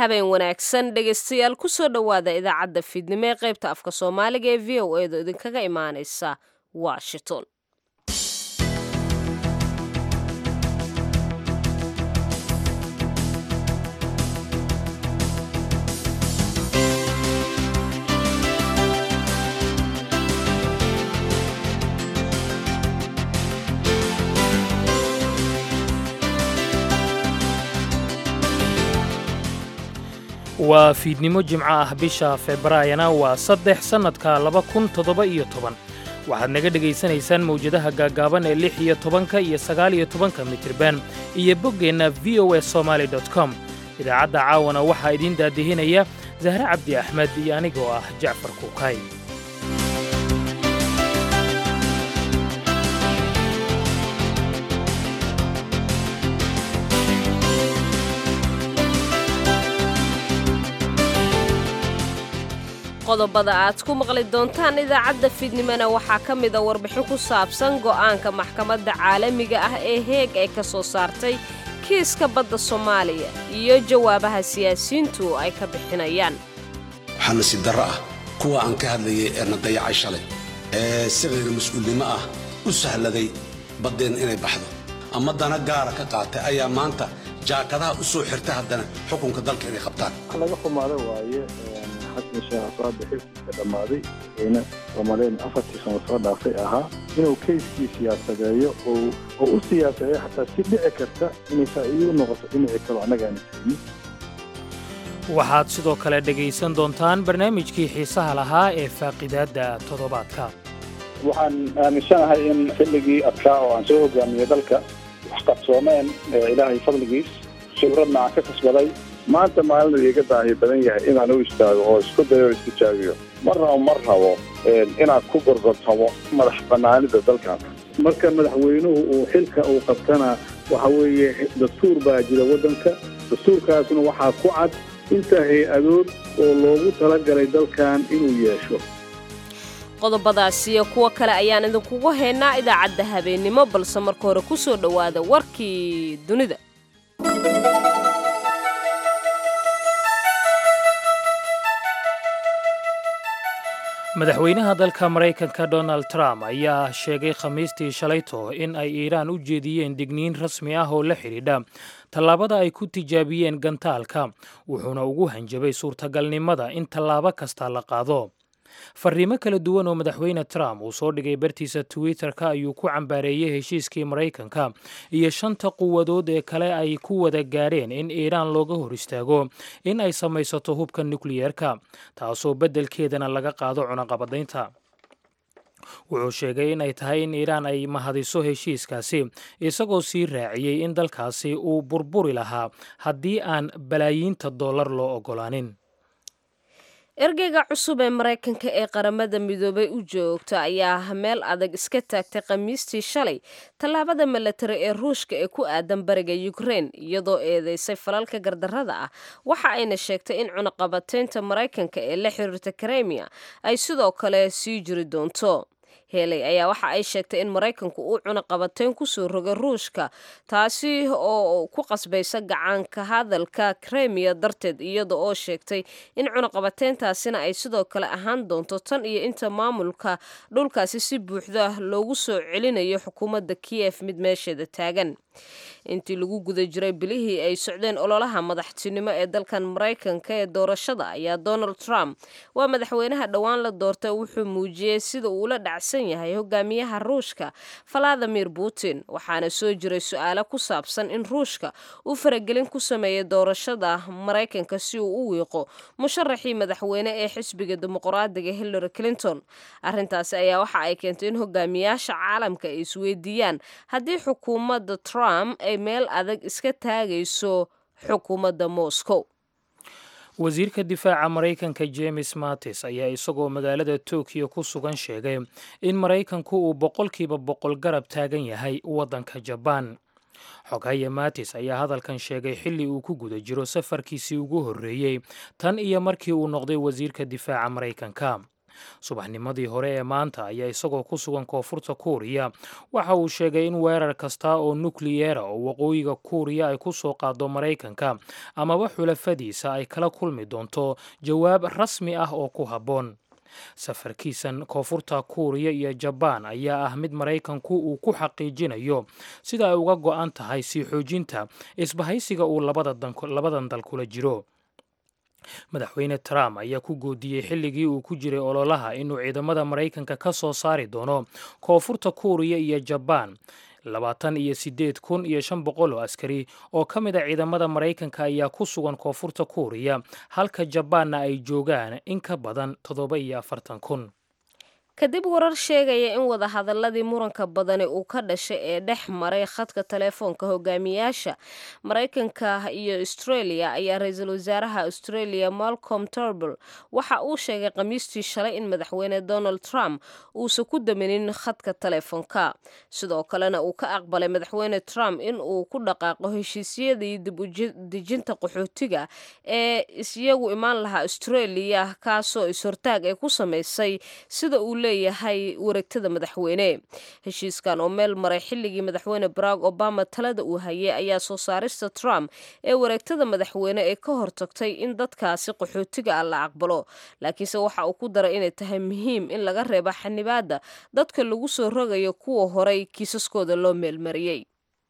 habeen wanaagsan dhegaystayaal kusoo dhowaada idaacadda fiidnimo ee qaybta afka soomaaliga ee v o eeda idinkaga imaanaysa washington waa fiidnimo jimco ah bisha februaayana waa saddex sannadka laba kun toddoba iyo toban waxaad naga dhegaysanaysaan mawjadaha gaaggaaban ee lix iyo tobanka iyo sagaal iyo tobanka mitirban iyo boggeenna v o s somaali dot com idaacadda caawana waxaa idiin daadihinaya sahre cabdi axmed iyo anigoo ah jacfar kuukay qodobada aad ku maqli doontaan idaacadda fiidnimona waxaa ka mida warbixin ku saabsan go'aanka maxkamadda caalamiga ah ee heeg ay ka soo saartay kiiska badda soomaaliya iyo jawaabaha siyaasiyiintu ay ka bixinayaan waxaa nasiib darro ah kuwa aan ka hadlayay ee na dayacay shalay ee si qayra mas-uulnimo ah u sahladay baddeen inay baxdo ama dana gaara ka qaatay ayaa maanta jaakadaha u soo xirta haddana xukunka dalka inay qabtaan laga xumaado waaye xasan sheekh asaade xilkiisa dhammaaday ayna soomaaliyeed afartii sano soo dhaafay ahaa inuu kayskii siyaasadeeyo oo u siyaasadeeyo xataa si dhici karta inay faa'iido u noqoto dhinaci kalo annagaana fahmin waxaad sidoo kale dhegaysan doontaan barnaamijkii xiisaha lahaa ee faaqidaadda toddobaadka waxaan aaminsanahay in xilligii adkaa oo aan soo hogaamiyey dalka wax qabsoomeen ilaahay fadligiis khibradna aan ka kasbaday maanta maalin iiga baahi badan yahay inaan u istaago oo isku dayo o istijaabiyo marnaba mar rabo inaad ku gorgortamo madax bannaanida dalkan marka madaxweynuhu uu xilka uu qabtana waxa weeye dastuur baa jira waddanka dastuurkaasna waxaa ku cad inta hay-adood oo loogu talagalay dalkan inuu yeesho qodobadaas iyo kuwo kale ayaan idinkugu haynaa idaacadda habeennimo balse marka hore ku soo dhowaada warkii dunida madaxweynaha dalka maraykanka donald trump ayaa sheegay khamiistii shalayto in ay iiraan u jeediyeen digniin rasmi ah oo la xidhiidha tallaabada ay ku tijaabiyeen gantaalka wuxuuna ugu hanjabay suurtagalnimada in tallaabo kasta la qaado fariimo kala duwan oo madaxweyne trump uu soo dhigay bartiisa twitter-ka ayuu ku cambaareeyey heshiiskii maraykanka iyo shanta quwadood ee kale ay ku wada gaadheen in iiraan looga hor istaago in ay samaysato hubka nukliyeerka taasoo beddelkeedana laga qaado cunaqabadaynta wuxuu sheegay in ay tahay in iiraan ay mahadiso heshiiskaasi isagoo sii raaciyey in dalkaasi uu burburi lahaa haddii aan balaayiinta dollar loo oggolaanin ergeyga cusub ee maraykanka ee qaramada midoobay u joogta ayaa meel adag iska taagtay khamiistii shalay tallaabada milatari ee ruushka ee ku aadan bariga ukrein iyadoo eedeysay falalka gardarrada ah waxa ayna sheegtay in cunaqabateynta maraykanka ee la xiriirta kremiya ay sidoo kale sii jiri doonto heley ayaa waxa ay sheegtay in maraykanku uu cunaqabateyn kusoo rogay ruushka taasi oo ku qasbaysa gacanka hadalka kremiya darteed iyada oo sheegtay in cunaqabateyntaasina ay sidoo kale ahaan doonto tan iyo inta maamulka dhulkaasi si buuxda loogu soo celinayo xukuumadda kiyef mid meesheeda taagan intii lagu guda jiray bilihii ay socdeen ololaha madaxtinimo ee dalkan maraykanka ee doorashada ayaa donald trump waa madaxweynaha dhowaan la doortay wuxuu muujiyey sida uu la dhacsan yahay hogaamiyaha ruushka valadimir putin waxaana soo jiray su-aalo ku saabsan in ruushka uu faragelin ku sameeyay doorashada maraykanka si uu u wiiqo musharaxii madaxweyne ee xisbiga dimuqraadiga hillary clinton arrintaasi ayaa waxa ay keentay in hogaamiyaasha caalamka ay isweydiiyaan haddii xukuumadda trump ay meel adag iska taagayso xukuumadda moscow wasiirka difaaca maraykanka james mattis ayaa isagoo magaalada tokyo ku sugan sheegay in maraykanku uu boqolkiiba boqol garab taagan yahay waddanka jabaan xoghaye matis ayaa hadalkan sheegay xilli uu ku guda jiro safarkiisii ugu horreeyey tan iyo markii uu noqday wasiirka difaaca maraykanka subaxnimadii hore ee maanta ayaa isagoo ku sugan koonfurta kuuriya waxa uu sheegay in weerar kasta oo nukliyeera oo waqooyiga kuuriya ay ku soo qaado maraykanka amaba xulafadiisa ay kala kulmi doonto jawaab rasmi ah oo ku habboon safarkiisan koonfurta kuuriya iyo jabaan ayaa ah mid maraykanku uu ku xaqiijinayo sida ay uga go'an tahay sii xoojinta isbahaysiga uu labadan dal kula jiro madaxweyne trump ayaa ku goodiyey xilligii uu ku jiray ololaha inuu ciidamada maraykanka ka soo saari doono koonfurta kuuriya iyo jabaan labaatan iyo siddeed kun iyo shan boqol oo askari oo ka mid a ciidamada maraykanka ayaa ku sugan koonfurta kuuriya halka jabaanna ay joogaan in ka badan toddoba iyo afartan kun kadib warar sheegaya in wadahadaladii muranka badani uu ka dhashay ee dhex maray khadka telefoonka hogaamiyaasha maraykanka iyo australia ayaa ra-iisul wasaaraha australia malcolm turnbull waxa uu sheegay khamiistii shalay in madaxweyne donald trump uusan ku daminin khadka telefoonka sidoo kalena uu ka aqbalay madaxweyne trump in uu ku dhaqaaqo heshiisyadii dib udejinta qaxootiga ee isyagu imaan lahaa australia kaasoo is-hortaag ay ku samaysay sida uu leeyahay wareegtada madaxweyne heshiiskan oo meel maray xilligii madaxweyne barack obama talada uu hayay ayaa soo saarista trump ee wareegtada madaxweyne ee ka hortagtay in dadkaasi qaxootiga ah la aqbalo laakiinse waxa uu ku daray inay tahay muhiim in laga reebo xanibaadda dadka lagu soo rogayo kuwa horay kiisaskooda loo meelmariyey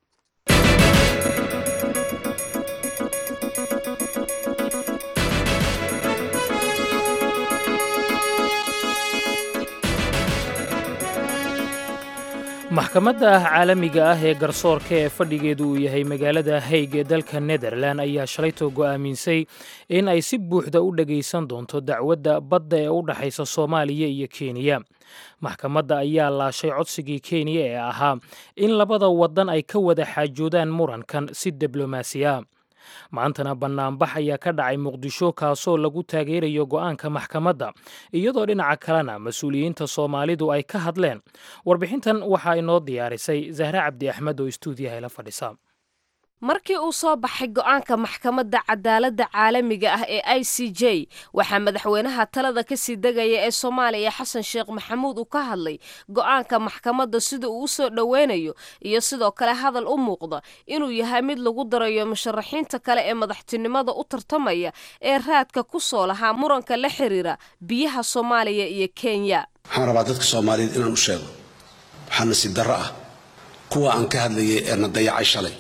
maxkamadda ah caalamiga ah ee garsoorka ee fadhigeedu uu yahay magaalada hayg ee dalka netherlan ayaa shalaytoo go'aaminsay in ay si buuxda u dhegaysan doonto dacwadda badda ee u dhexaysa soomaaliya iyo kenya maxkamadda ayaa laashay codsigii kenya ee ahaa in labada waddan ay ka wada xaajoodaan murankan si diblomaasi ah maantana bannaanbax ayaa ka dhacay muqdisho kaasoo lagu taageerayo go'aanka maxkamadda iyadoo dhinaca kalena mas-uuliyiinta soomaalidu ay ka hadleen warbixintan waxaa inoo diyaarisay zahre cabdi axmed oo istuudiyaha ila fadhisa markii uu soo baxay go'aanka maxkamadda cadaaladda caalamiga ah ee i c j waxaa madaxweynaha talada kasii degaya ee soomaaliya xasan sheekh maxamuud uu ka hadlay go'aanka maxkamadda sida uu u soo dhoweynayo iyo sidoo kale hadal u muuqda inuu yahay mid lagu darayo musharaxiinta kale ee madaxtinimada u tartamaya ee raadka ku soo lahaa muranka la xiriira biyaha soomaaliya iyo kenya waxaan rabaa dadka soomaaliyeed inaan u sheego waxaa nasiib darro ah kuwa aan ka hadlayay ee na dayacay shalay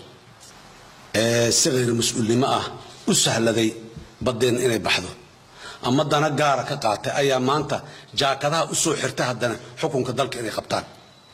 ee si khayr mas-uulnimo ah u sahladay baddeen inay baxdo ama dana gaara ka qaatay ayaa maanta jaakadaha u soo xirta haddana xukunka dalka inay qabtaan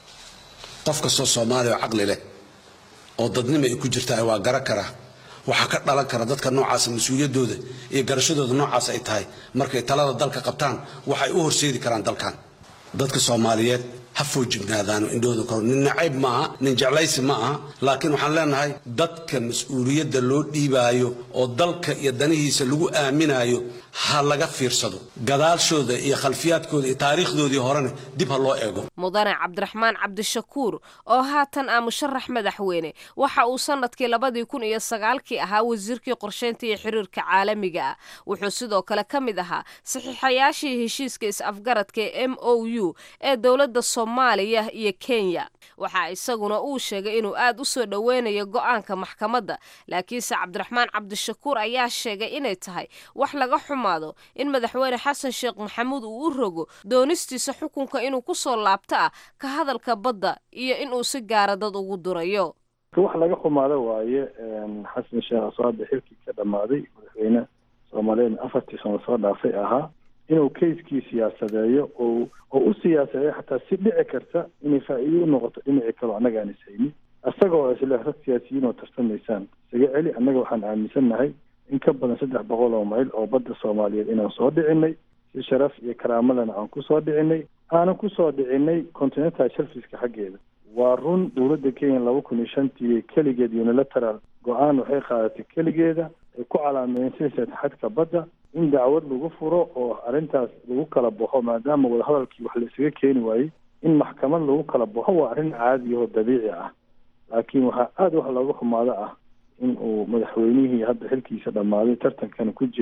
qof kastoo soomaaliya oo caqli leh oo dadnimo ay ku jirtaa waa gara karaa waxaa ka dhalan kara dadka noocaasa mas-uuliyaddooda iyo garashadooda noocaas ay tahay markay talada dalka qabtaan waxay u horseedi karaan dalkan dadka soomaaliyeed ha foojignaadaano indhooda kor nin nacayb ma aha nin jeclaysi ma aha laakiin waxaan leenahay dadka mas-uuliyadda loo dhiibaayo oo dalka iyo danihiisa lagu aaminaayo ha laga fiirsado gadaashooda iyo khalfiyaadkooda iyo taariikhdoodii horena dib ha loo eego mudane cabdiraxmaan cabdishakuur oo haatan ah musharax madaxweyne waxa uu sanadkii labadii kun iyo sagaalkii ahaa wasiirkii qorsheynta iyo xiriirka caalamiga ah wuxuu sidoo kale ka mid ahaa saxiixayaashii heshiiska is-afgaradka ee m o u ee dowladda soomaaliya iyo kenya waxaa isaguna uu sheegay inuu aad u soo dhoweynayo go'aanka maxkamadda laakiinse cabdiraxmaan cabdishakuur ayaa sheegay inay tahay wax laga xumaado in madaxweyne xasan sheekh maxamuud uu u rogo doonistiisa xukunka inuu ku soo laabto ah ka hadalka badda iyo inuu si gaara dad ugu durayo wax laga xumaado waaye xasan sheekh aswaade xilkii ka dhammaaday madaxweyne soomaaliyeed afartii sano soo dhaafay ahaa inuu kayskii siyaasadeeyo oo oo u siyaasadeeyo xataa si dhici karta inay faa'iido u noqoto dhinacii kaloo annaga aan ishaynin isagoo isle rag siyaasiyiin oo tarsamaysaan isaga celi annaga waxaan aaminsannahay in ka badan saddex boqol oo mayl oo badda soomaaliyeed inaan soo dhicinay si sharaf iyo karaamadana aan ku soo dhicinay aanan ku soo dhicinay continental shelfiska xaggeeda waa run dowladda kenya laba kun iyo shantii keligeed unilateral go-aan waxay qaadatay keligeeda ay ku calaameynsanaysa xadka badda in dacwad lagu furo oo arrintaas lagu kala baxo maadaama wadahadalkii wax la isaga keeni waayey in maxkamad lagu kala baxo waa arrin caadi oo dabiici ah laakiin waxaa aada wax looga xumaado ah in uu madaxweynihii hadda xilkiisa dhammaaday tartankana ku jira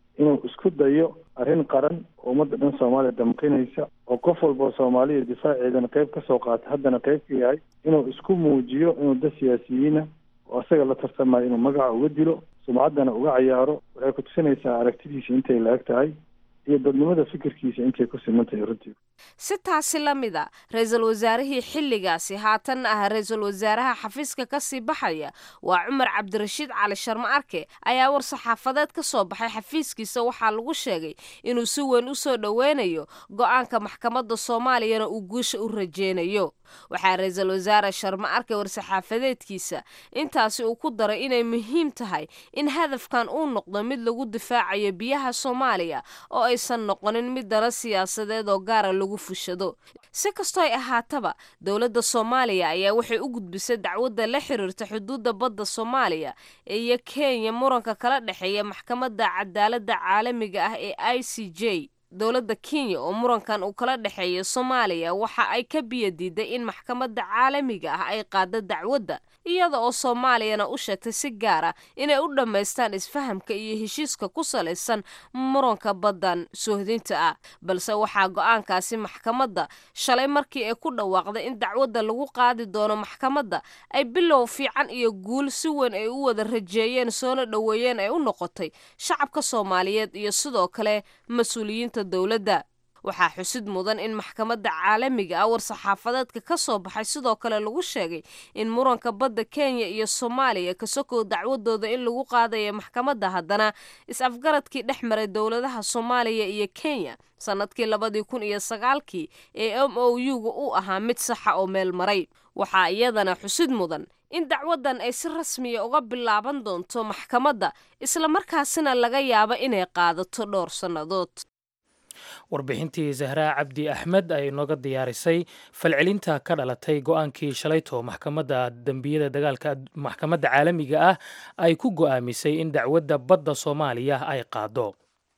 inuu isku dayo arrin qaran oo ummadda dhan soomaaliya damqinaysa oo qof walba soomaaliya difaaceedana qayb ka soo qaata haddana qayb ka yahay inuu isku muujiyo inuu dad siyaasiyiina oo asaga la tartamayo inuu magaca uga dilo sumcaddana uga cayaaro waxay ku tusinaysaa aragtidiisa intay la-eg tahay iyo dadnimada fikirkiisa intay ku siman tahay runtii si taasi la mid a ra-iisul wasaarihii xilligaasi haatan ah ra-iisul wasaaraha xafiiska kasii baxaya waa cumar cabdirashiid cali sharmo arke ayaa war saxaafadeed ka soo baxay xafiiskiisa waxaa lagu sheegay inuu si weyn u soo dhoweynayo go-aanka maxkamadda soomaaliyana uu guusha u rajeynayo waxaa ra-iisul wasaare sharmo arke war-saxaafadeedkiisa intaasi uu ku daray inay muhiim tahay in hadafkan uu noqdo mid lagu difaacayo biyaha soomaaliya oo aysan noqonin mid dana siyaasadeed oo gaara lagu fushado si kastoo ay ahaataba dowladda soomaaliya ayaa waxay u gudbisay dacwadda la xiriirta xuduudda badda soomaaliya iyo kenya muranka kala dhexeeya maxkamadda cadaaladda caalamiga ah ee i c j dowladda kenya oo murankan uu kala dhexeeya soomaaliya waxa ay ka biyadiiday in maxkamadda caalamiga ah ay qaado dacwadda iyada oo soomaaliyana u sheegtay si gaara inay u dhammaystaan isfahamka iyo heshiiska ku salaysan muranka baddan soohdinta ah balse waxaa go-aankaasi maxkamadda shalay markii ay ku dhawaaqday in dacwadda lagu qaadi doono maxkamadda ay bilow fiican iyo guul si weyn ay u wada rajeeyeen soona dhoweeyeen ay u noqotay shacabka soomaaliyeed iyo sidoo kale mas-uuliyiinta dowladda waxaa xusid mudan in maxkamadda caalamiga ah war-saxaafadeedka ka soo baxay sidoo kale lagu sheegay in muranka badda kenya iyo soomaaliya kasokow dacwadooda in lagu qaadaya maxkamadda haddana is-afgaradkii dhex maray dowladaha soomaaliya iyo kenya sannadkii labadii kun iyo sagaalkii ee m o u-ga u ahaa mid saxa oo meel maray waxaa iyadana xusid mudan in dacwaddan ay si rasmiya uga bilaaban doonto maxkamadda islamarkaasina laga yaabo inay qaadato dhowr sannadood warbixintii zahraa cabdi axmed ay nooga diyaarisay falcelinta ka dhalatay go-aankii shalayto maxkamadda dembiyada dagaalka maxkamadda caalamiga ah ay ku go'aamisay in dacwadda badda soomaaliya ay qaado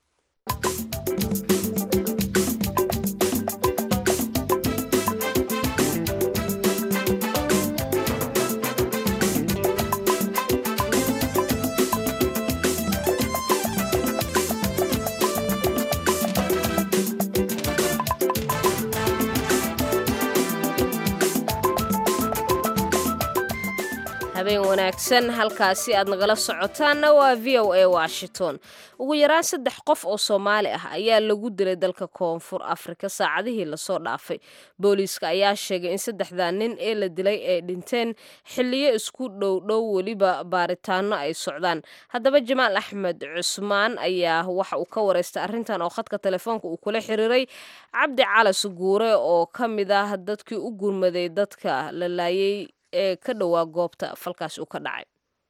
habeen wanaagsan halkaasi aad nagala socotaanna waa v o a washington ugu yaraan saddex qof oo soomaali ah ayaa lagu dilay dalka koonfur afrika saacadihii lasoo dhaafay booliiska ayaa sheegay in saddexdaa nin ee la dilay ay dhinteen xiliyo isku dhowdhow weliba baaritaano ay socdaan haddaba jamaal axmed cusmaan ayaa waxa uu ka wareystay arrintan oo khadka telefoonka uu kula xiriiray cabdi calas guure oo ka mid ah dadkii u gurmaday dadka la laayay ee ka dhowaa goobta falkaas uu ka dhacay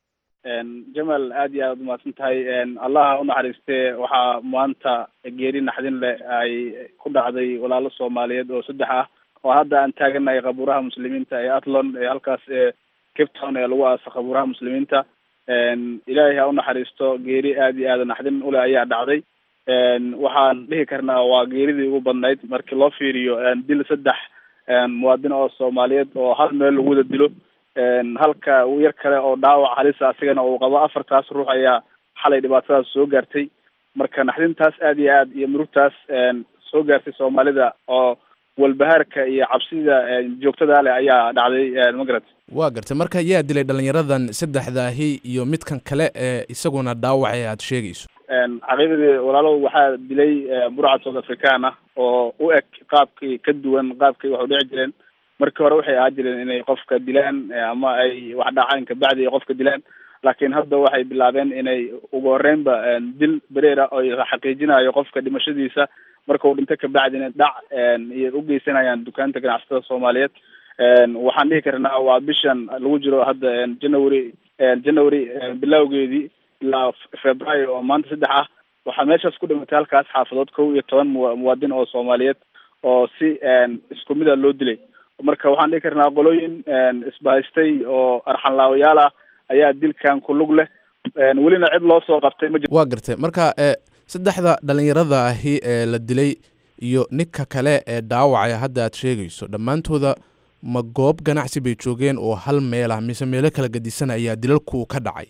jamal aad iyo aad umahadsan tahay allaha unaxariistee waxaa maanta geeri naxdin leh ay ku dhacday walaalo soomaaliyeed oo saddex ah oo hadda aan taaganahay qabuuraha muslimiinta ee atlon ee halkaas ee cape town ee lagu aasa qabuuraha muslimiinta ilaahay ha unaxariisto geeri aad iyo aad naxdin ule ayaa dhacday waxaan dhihi karnaa waa geeridii ugu badnayd markii loo fiiriyo dil saddex muwaadin oo soomaaliyeed oo hal meel lagu wada dilo halka yar kale oo dhaawac halisa asigana uu qabo afartaas ruux ayaa xalay dhibaatadaas soo gaartay marka naxdintaas aad iyo aad iyo murugtaas soo gaartay soomaalida oo walbahaarka iyo cabsida joogtada leh ayaa dhacday magarat waa gartay marka yaa dilay dhalinyaradan saddexdaahi iyo midkan kale ee isaguna dhaawac ee aada sheegayso xaqiiqdii walaalo waxaa dilay burcad south african ah oo u eg qaabkii ka duwan qaabkii wax u dhici jireen markii hore waxay ahaa jireen inay qofka dilaan ama ay wax dhacaan kabacdi ay qofka dilaan laakiin hadda waxay bilaabeen inay ugu horeynba dil bereera oo xaqiijinayo qofka dhimashadiisa marka uu dhinto kabacdina dhac iyo ugeysanayaan dukaanta ganacsatada soomaaliyeed waxaan dhihi karnaa waa bishan lagu jiro hadda january january bilowgeedii ilaa februaayo oo maanta saddex ah waxaa meeshaas ku dhimatay halkaas xaafadood kow iyo toban mu muwaadin oo soomaaliyeed oo si isku mid a loo dilay marka waxaan dhihi karnaa qolooyin isbahaystay oo arxanlaawayaal ah ayaa dilkan ku lug leh welina cid loo soo qabtay ma jiro waa gartay marka e saddexda dhalinyarada ahi ee la dilay iyo ninka kale ee dhaawacaya hadda aad sheegayso dhammaantooda ma goob ganacsi bay joogeen oo hal meel ah mise meelo kala gadisan ayaa dilalku ka dhacay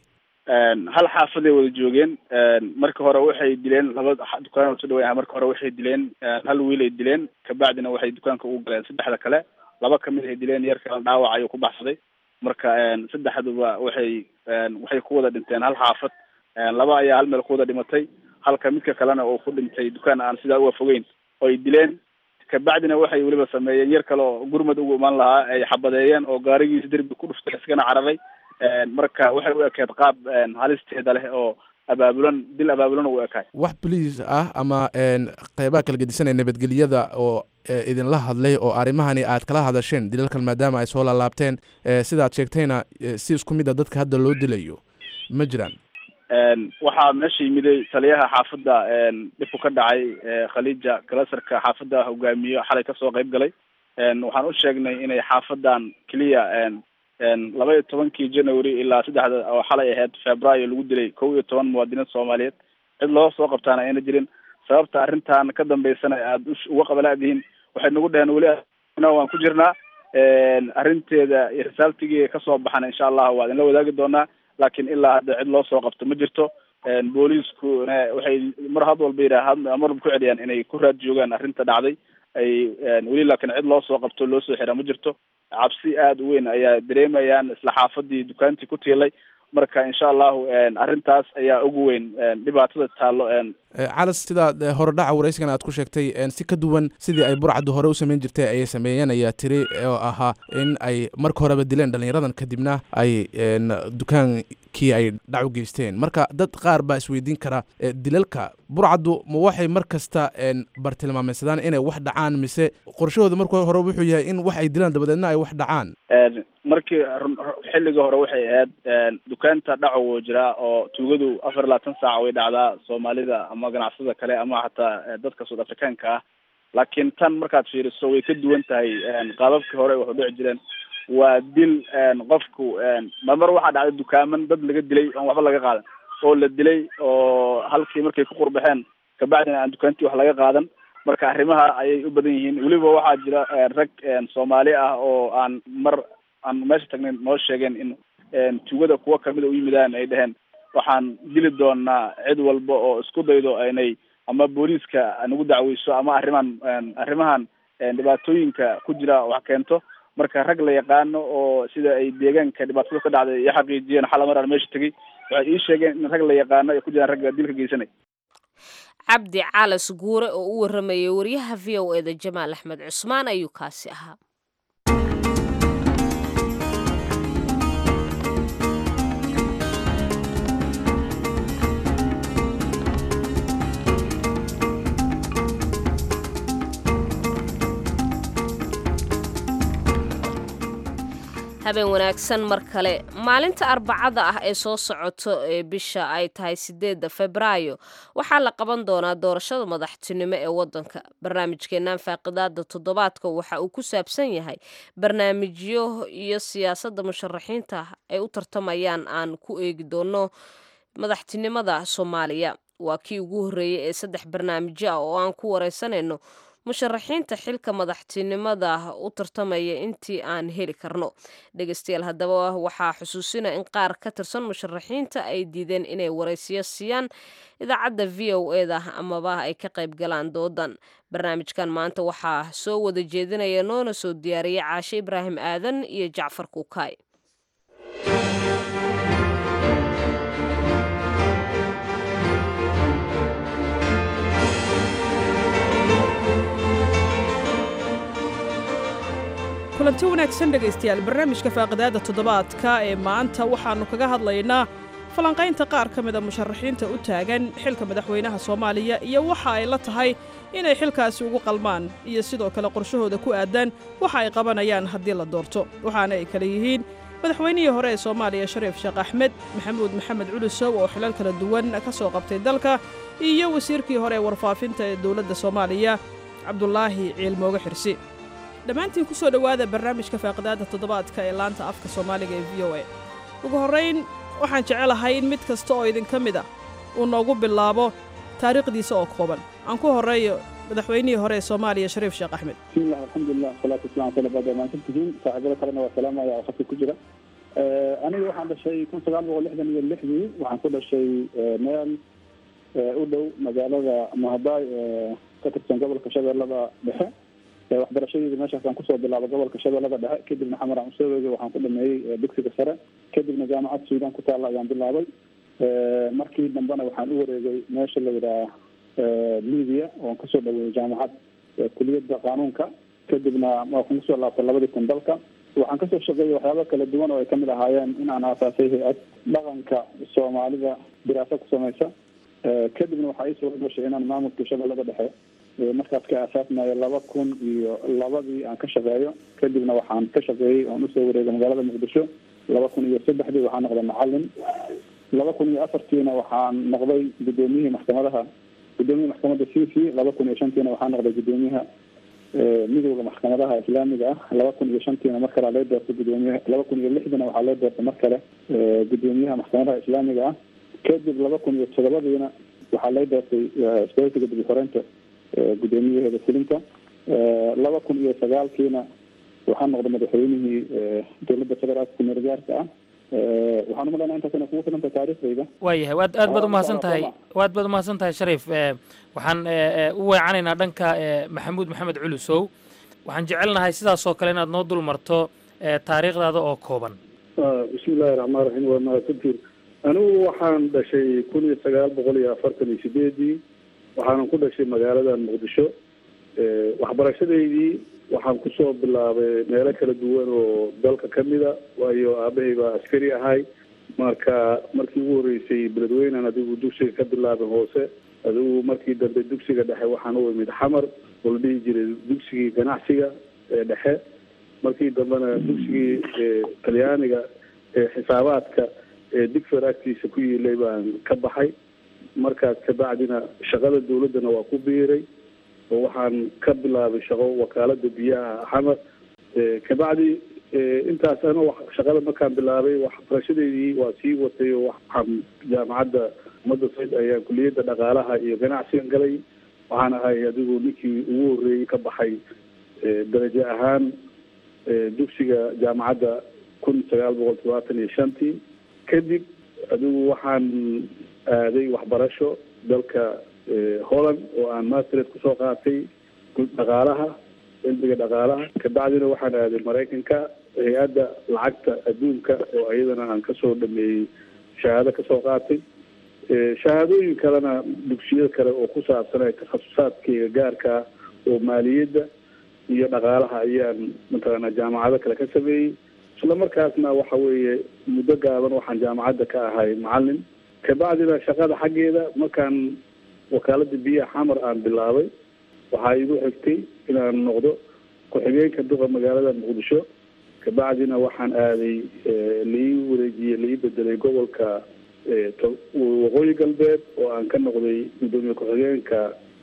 hal xaafaday wada joogeen marka hore waxay dileen laba dukaan soo dhaweyn marka hore waxay dileen hal wiil ay dileen kabacdina waxay dukaanka ugu galeen saddexda kale laba kamid ay dileen yar kale dhaawac ayuu ku baxsaday marka saddexduba waxay waxay ku wada dhinteen hal xaafad laba ayaa hal meel ku wada dhimatay halka midka kalena uu ku dhintay dukaan aan sidaa uga fogeyn oo ay dileen kabacdina waxay weliba sameeyeen yar kale oo gurmad ugu imaan lahaa ay xabadeeyeen oo gaarigiisa derbi ku dhuftay iskana cararay marka waxay u ekeed qaab halisteeda leh oo abaabulan dil abaabulan u ekaay wax boliis ah ama qeybaha kala gedisanaya nabadgelyada oo idinla hadlay oo arrimahani aad kala hadasheen dilalkan maadaama ay soo laalaabteen sidaad sheegtayna si isku mid a dadka hadda loo dilayo ma jiraan waxaa meesha yimiday taliyaha xaafadda dhibku ka dhacay khaliija kalasarka xaafadda hogaamiyo xalay kasoo qayb galay waxaan u sheegnay inay xaafadan keliya laba iyo tobankii january ilaa saddexda oo xalay ahayd februaayo lagu dilay kow iyo toban muwaadiniin soomaaliyeed cid loo soo qabtaana ayna jirin sababta arrintan ka dambeysana aada uga qabalaadihiin waxay nagu dheheen weli waan ku jirnaa arrinteeda iyo risaaltigii kasoo baxan insha allahu waa idinla wadaagi doonaa laakiin ilaa hadda cid loo soo qabto ma jirto booliiskuna waxay mar had walba yidhaah marba ku celiyaan inay ku raad joogaan arrinta dhacday ay weli laakiin cid loo soo qabto loo soo xira ma jirto cabsi aada u weyn ayaa dareemayaan isla xaafadii dukaantii ku tiilay marka insha allahu arrintaas ayaa ugu weyn dhibaatada taallo calas sidaad horedhaca waraysigan aad ku sheegtay si ka duwan sidii ay burcaddu hore u samayn jirtay ayay sameeyeen ayaa tiri oo ahaa in ay marka horeba dileen dhallinyaradan kadibna ay dukaankii ay dhac u geysteen marka dad qaar baa isweydiin kara dilalka burcaddu ma waxay mar kasta bartilmaameysadaan inay wax dhacaan mise qorshahooda marka hore wuxuu yahay in wax ay dilaan dabadeedna ay wax dhacaan markii xilligii hore waxay ahayd dukaanta dhaco wuu jiraa oo tuugadu afar iyo labaatan saac way dhacdaa soomaalida ama ganacsada kale ama hataa dadka soud africaanka ah laakiin tan markaad fiiriso way ka duwan tahay qaababkii hore waxu dhici jireen waa dil qofku marmar waxaa dhacday dukaaman dad laga dilay oon waxba laga qaadan oo la dilay oo halkii markay ku qurbaxeen kabacdina aan dukaantii wax laga qaadan marka arrimaha ayay u badan yihiin weliba waxaa jira rag soomaali ah oo aan mar aan meesha tagnayn noo sheegeen in tugada kuwa kamida u yimidaan ay dheheen waxaan dili doonaa cid walba oo isku daydo inay ama booliiska nagu dacweyso ama arrimahan arrimahan dhibaatooyinka ku jira wax keento marka rag la yaqaano oo sida ay deegaanka dhibaatada ka dhacday iyo xaqiijiyeen xala mar aan meesha tegay waxay ii sheegeen in rag la yaqaano ay ku jiraan ragga dilka geysanay cabdi calas guure oo u waramayay wariyaha v o e da jamaal axmed cusmaan ayuu kaasi ahaa habeen wanaagsan mar kale maalinta arbacada ah ee soo socoto ee bisha ay tahay sideedda febraayo waxaa la qaban doonaa doorashada madaxtinimo ee wadanka barnaamijkeennan faaqidaada toddobaadka waxa uu ku saabsan yahay barnaamijyo iyo siyaasadda musharaxiinta ay u tartamayaan aan ku eegi doono madaxtinimada soomaaliya waa kii ugu horreeyey ee saddex barnaamijyo ah oo aan ku wareysanayno musharaxiinta xilka madaxtinimada u tartamaya intii aan heli karno dhegeystayaal haddaba waxaa xusuusina in qaar ka tirsan musharaxiinta ay diideen inay waraysiyo siiyaan idaacadda v o e da amaba ay ka qayb galaan doodan barnaamijkan maanta waxaa soo wada jeedinaya noona soo diyaariyay caashe ibraahim aadan iyo jacfar kuukaay kulanti wanaagsan dhegaystayaal barnaamijka faaqidaadda toddobaadka ee maanta waxaannu kaga hadlaynaa falanqaynta qaar ka mida musharaxiinta u taagan xilka madaxweynaha soomaaliya iyo waxa ay la tahay inay xilkaasi ugu qalmaan iyo sidoo kale qorshahooda ku aadan waxa ay qabanayaan haddii la doorto waxaana ay kale yihiin madaxweynihii hore ee soomaaliya shariif sheekh axmed maxamuud maxamed culusow oo xilal kala duwan ka soo qabtay dalka iyo wasiirkii hore ee warfaafinta ee dowladda soomaaliya cabdulaahi ciilmooge xirsi dhammaantiin ku soo dhowaada barnaamijka faaqidaadda toddobaadka ee laanta afka soomaaliga ee v o a ugu horrayn waxaan jecelahay in mid kasta oo idinka mid ah uu noogu bilaabo taariikhdiisa oo kooban aan ku horreeyo madaxweynihii hore ee soomaaliya shariif sheekh axmed bismillah alxamdulilah wasalaatu wasalam ala bada maansantihiin saaxiibada kalena waa salaamaya oo khadka ku jira aniga waxaan dhashay kun sagaal boqol lixdan iyo lixdii waxaan ku dhashay meel u dhow magaalada mahabaay ee ka tirsan gobolka shabeellada dhexe waxbarashadeeda meeshaasaan kusoo bilaabay gobolka shabeellada dhexe kadibna xamar aan usoo weegay waxaan ku dhameeyey dugsiga sare kadibna jaamacad suudan ku taalla ayaan bilaabay markii dambena waxaan u wareegay meesha la yidhaah libia oon kasoo dhaweeyey jaamacad kuliyadda qaanuunka kadibna waxaan kusoo laabtay labadii kun dalka waxaan kasoo shaqeeyay waxyaaba kala duwan oo ay kamid ahaayeen in aan aasaasay hay-ad dhaqanka soomaalida diraaso ku samaysa kadibna waxaa ii suura gashay inaan maamulka shabeellada dhexe markaas ka aasaasmayo laba kun iyo labadii aan ka shaqeeyo kadibna waxaan ka shaqeeyey oon usoo wareegay magaalada muqdisho laba kun iyo saddexdii waxaan noqday macalin laba kun iyo afartiina waxaan noqday guddoomiyihii maxkamadaha guddoomiyaha maxkamadda c c laba kun iyo shantiina waxaan noqday guddoomiyaha midowda maxkamadaha islaamiga ah laba kun iyo shantiina mar kale loo doortay gudoomiyaha laba kun iyo lixdiina waxaa loo doortay mar kale gudoomiyaha maxkamadaha islaamiga ah kadib laba kun iyo todobadiina waxaa loo doortay isbaheysiga dib uxoreynta gudoomiyaheeda fulinta laba kun iyo sagaalkiina waxaa noqday madaxweynihii dowladda federaalka kumeelgaarka ah waxaan umalaynaa intaas inay kugu filanta taariikhdayda waayahay waad aad baad umahadsan tahay waad baad umahadsan tahay shariif waxaan u weecanaynaa dhanka maxamuud maxamed culusow waxaan jecelnahay sidaasoo kale inaad noo dul marto taariikhdaada oo kooban bismi illaahi raxmaan raxiim waa mahadsantiin anigu waxaan dhashay kun iyo sagaal boqol iyo afartan iyo sideedii waxaanan ku dhashay magaaladan muqdisho waxbarashadeydii waxaan kusoo bilaabay meelo kala duwan oo dalka kamida waayo aabahay baa askari ahay marka markii ugu horreysay beledweynan adigu dugsiga ka bilaabay hoose adigu markii dambe dugsiga dhexe waxaan u imid xamar oo la dhihi jiray dugsigii ganacsiga ee dhexe markii dambena dugsigii talyaaniga ee xisaabaadka ee digfer agtiisa ku yiilay baan ka baxay markaas kabacdina shaqada dawladdana waa ku biiray oo waxaan ka bilaabay shaqo wakaalada biyaha xamar kabacdi intaas ana shaqada markaan bilaabay waxbarashadeydii waa sii watay oo waxaan jaamacadda ummadda sayd ayaan kuliyadda dhaqaalaha iyo ganacsigan galay waxaan ahay adigu ninkii ugu horreeyey ka baxay darajo ahaan dugsiga jaamacadda kun sagaal boqol todobaatan iyo shantii kadib adigu waxaan aaday waxbarasho dalka holland oo aan mastered kusoo qaatay dhaqaalaha cilmiga dhaqaalaha kabacdina waxaan aaday maraykanka hay-adda lacagta adduunka oo iyadana aan kasoo dhameeyey shahaado kasoo qaatay shahaadooyin kalena dugsiyo kale oo ku saabsan ee takhasusaadkayga gaarkaa oo maaliyadda iyo dhaqaalaha ayaan mataqaanaa jaamacado kale ka sameeyey isla markaasna waxa weeye muddo gaaban waxaan jaamacadda ka ahay macalin kabacdina shaqada xaggeeda markaan wakaalada biyaha xamar aan bilaabay waxaa igu xigtay inaan noqdo ku-xigeenka duqa magaalada muqdisho kabacdina waxaan aaday lai wareejiyey lai bedelay gobolka waqooyi galbeed oo aan ka noqday gudoomiye ku-xigeenka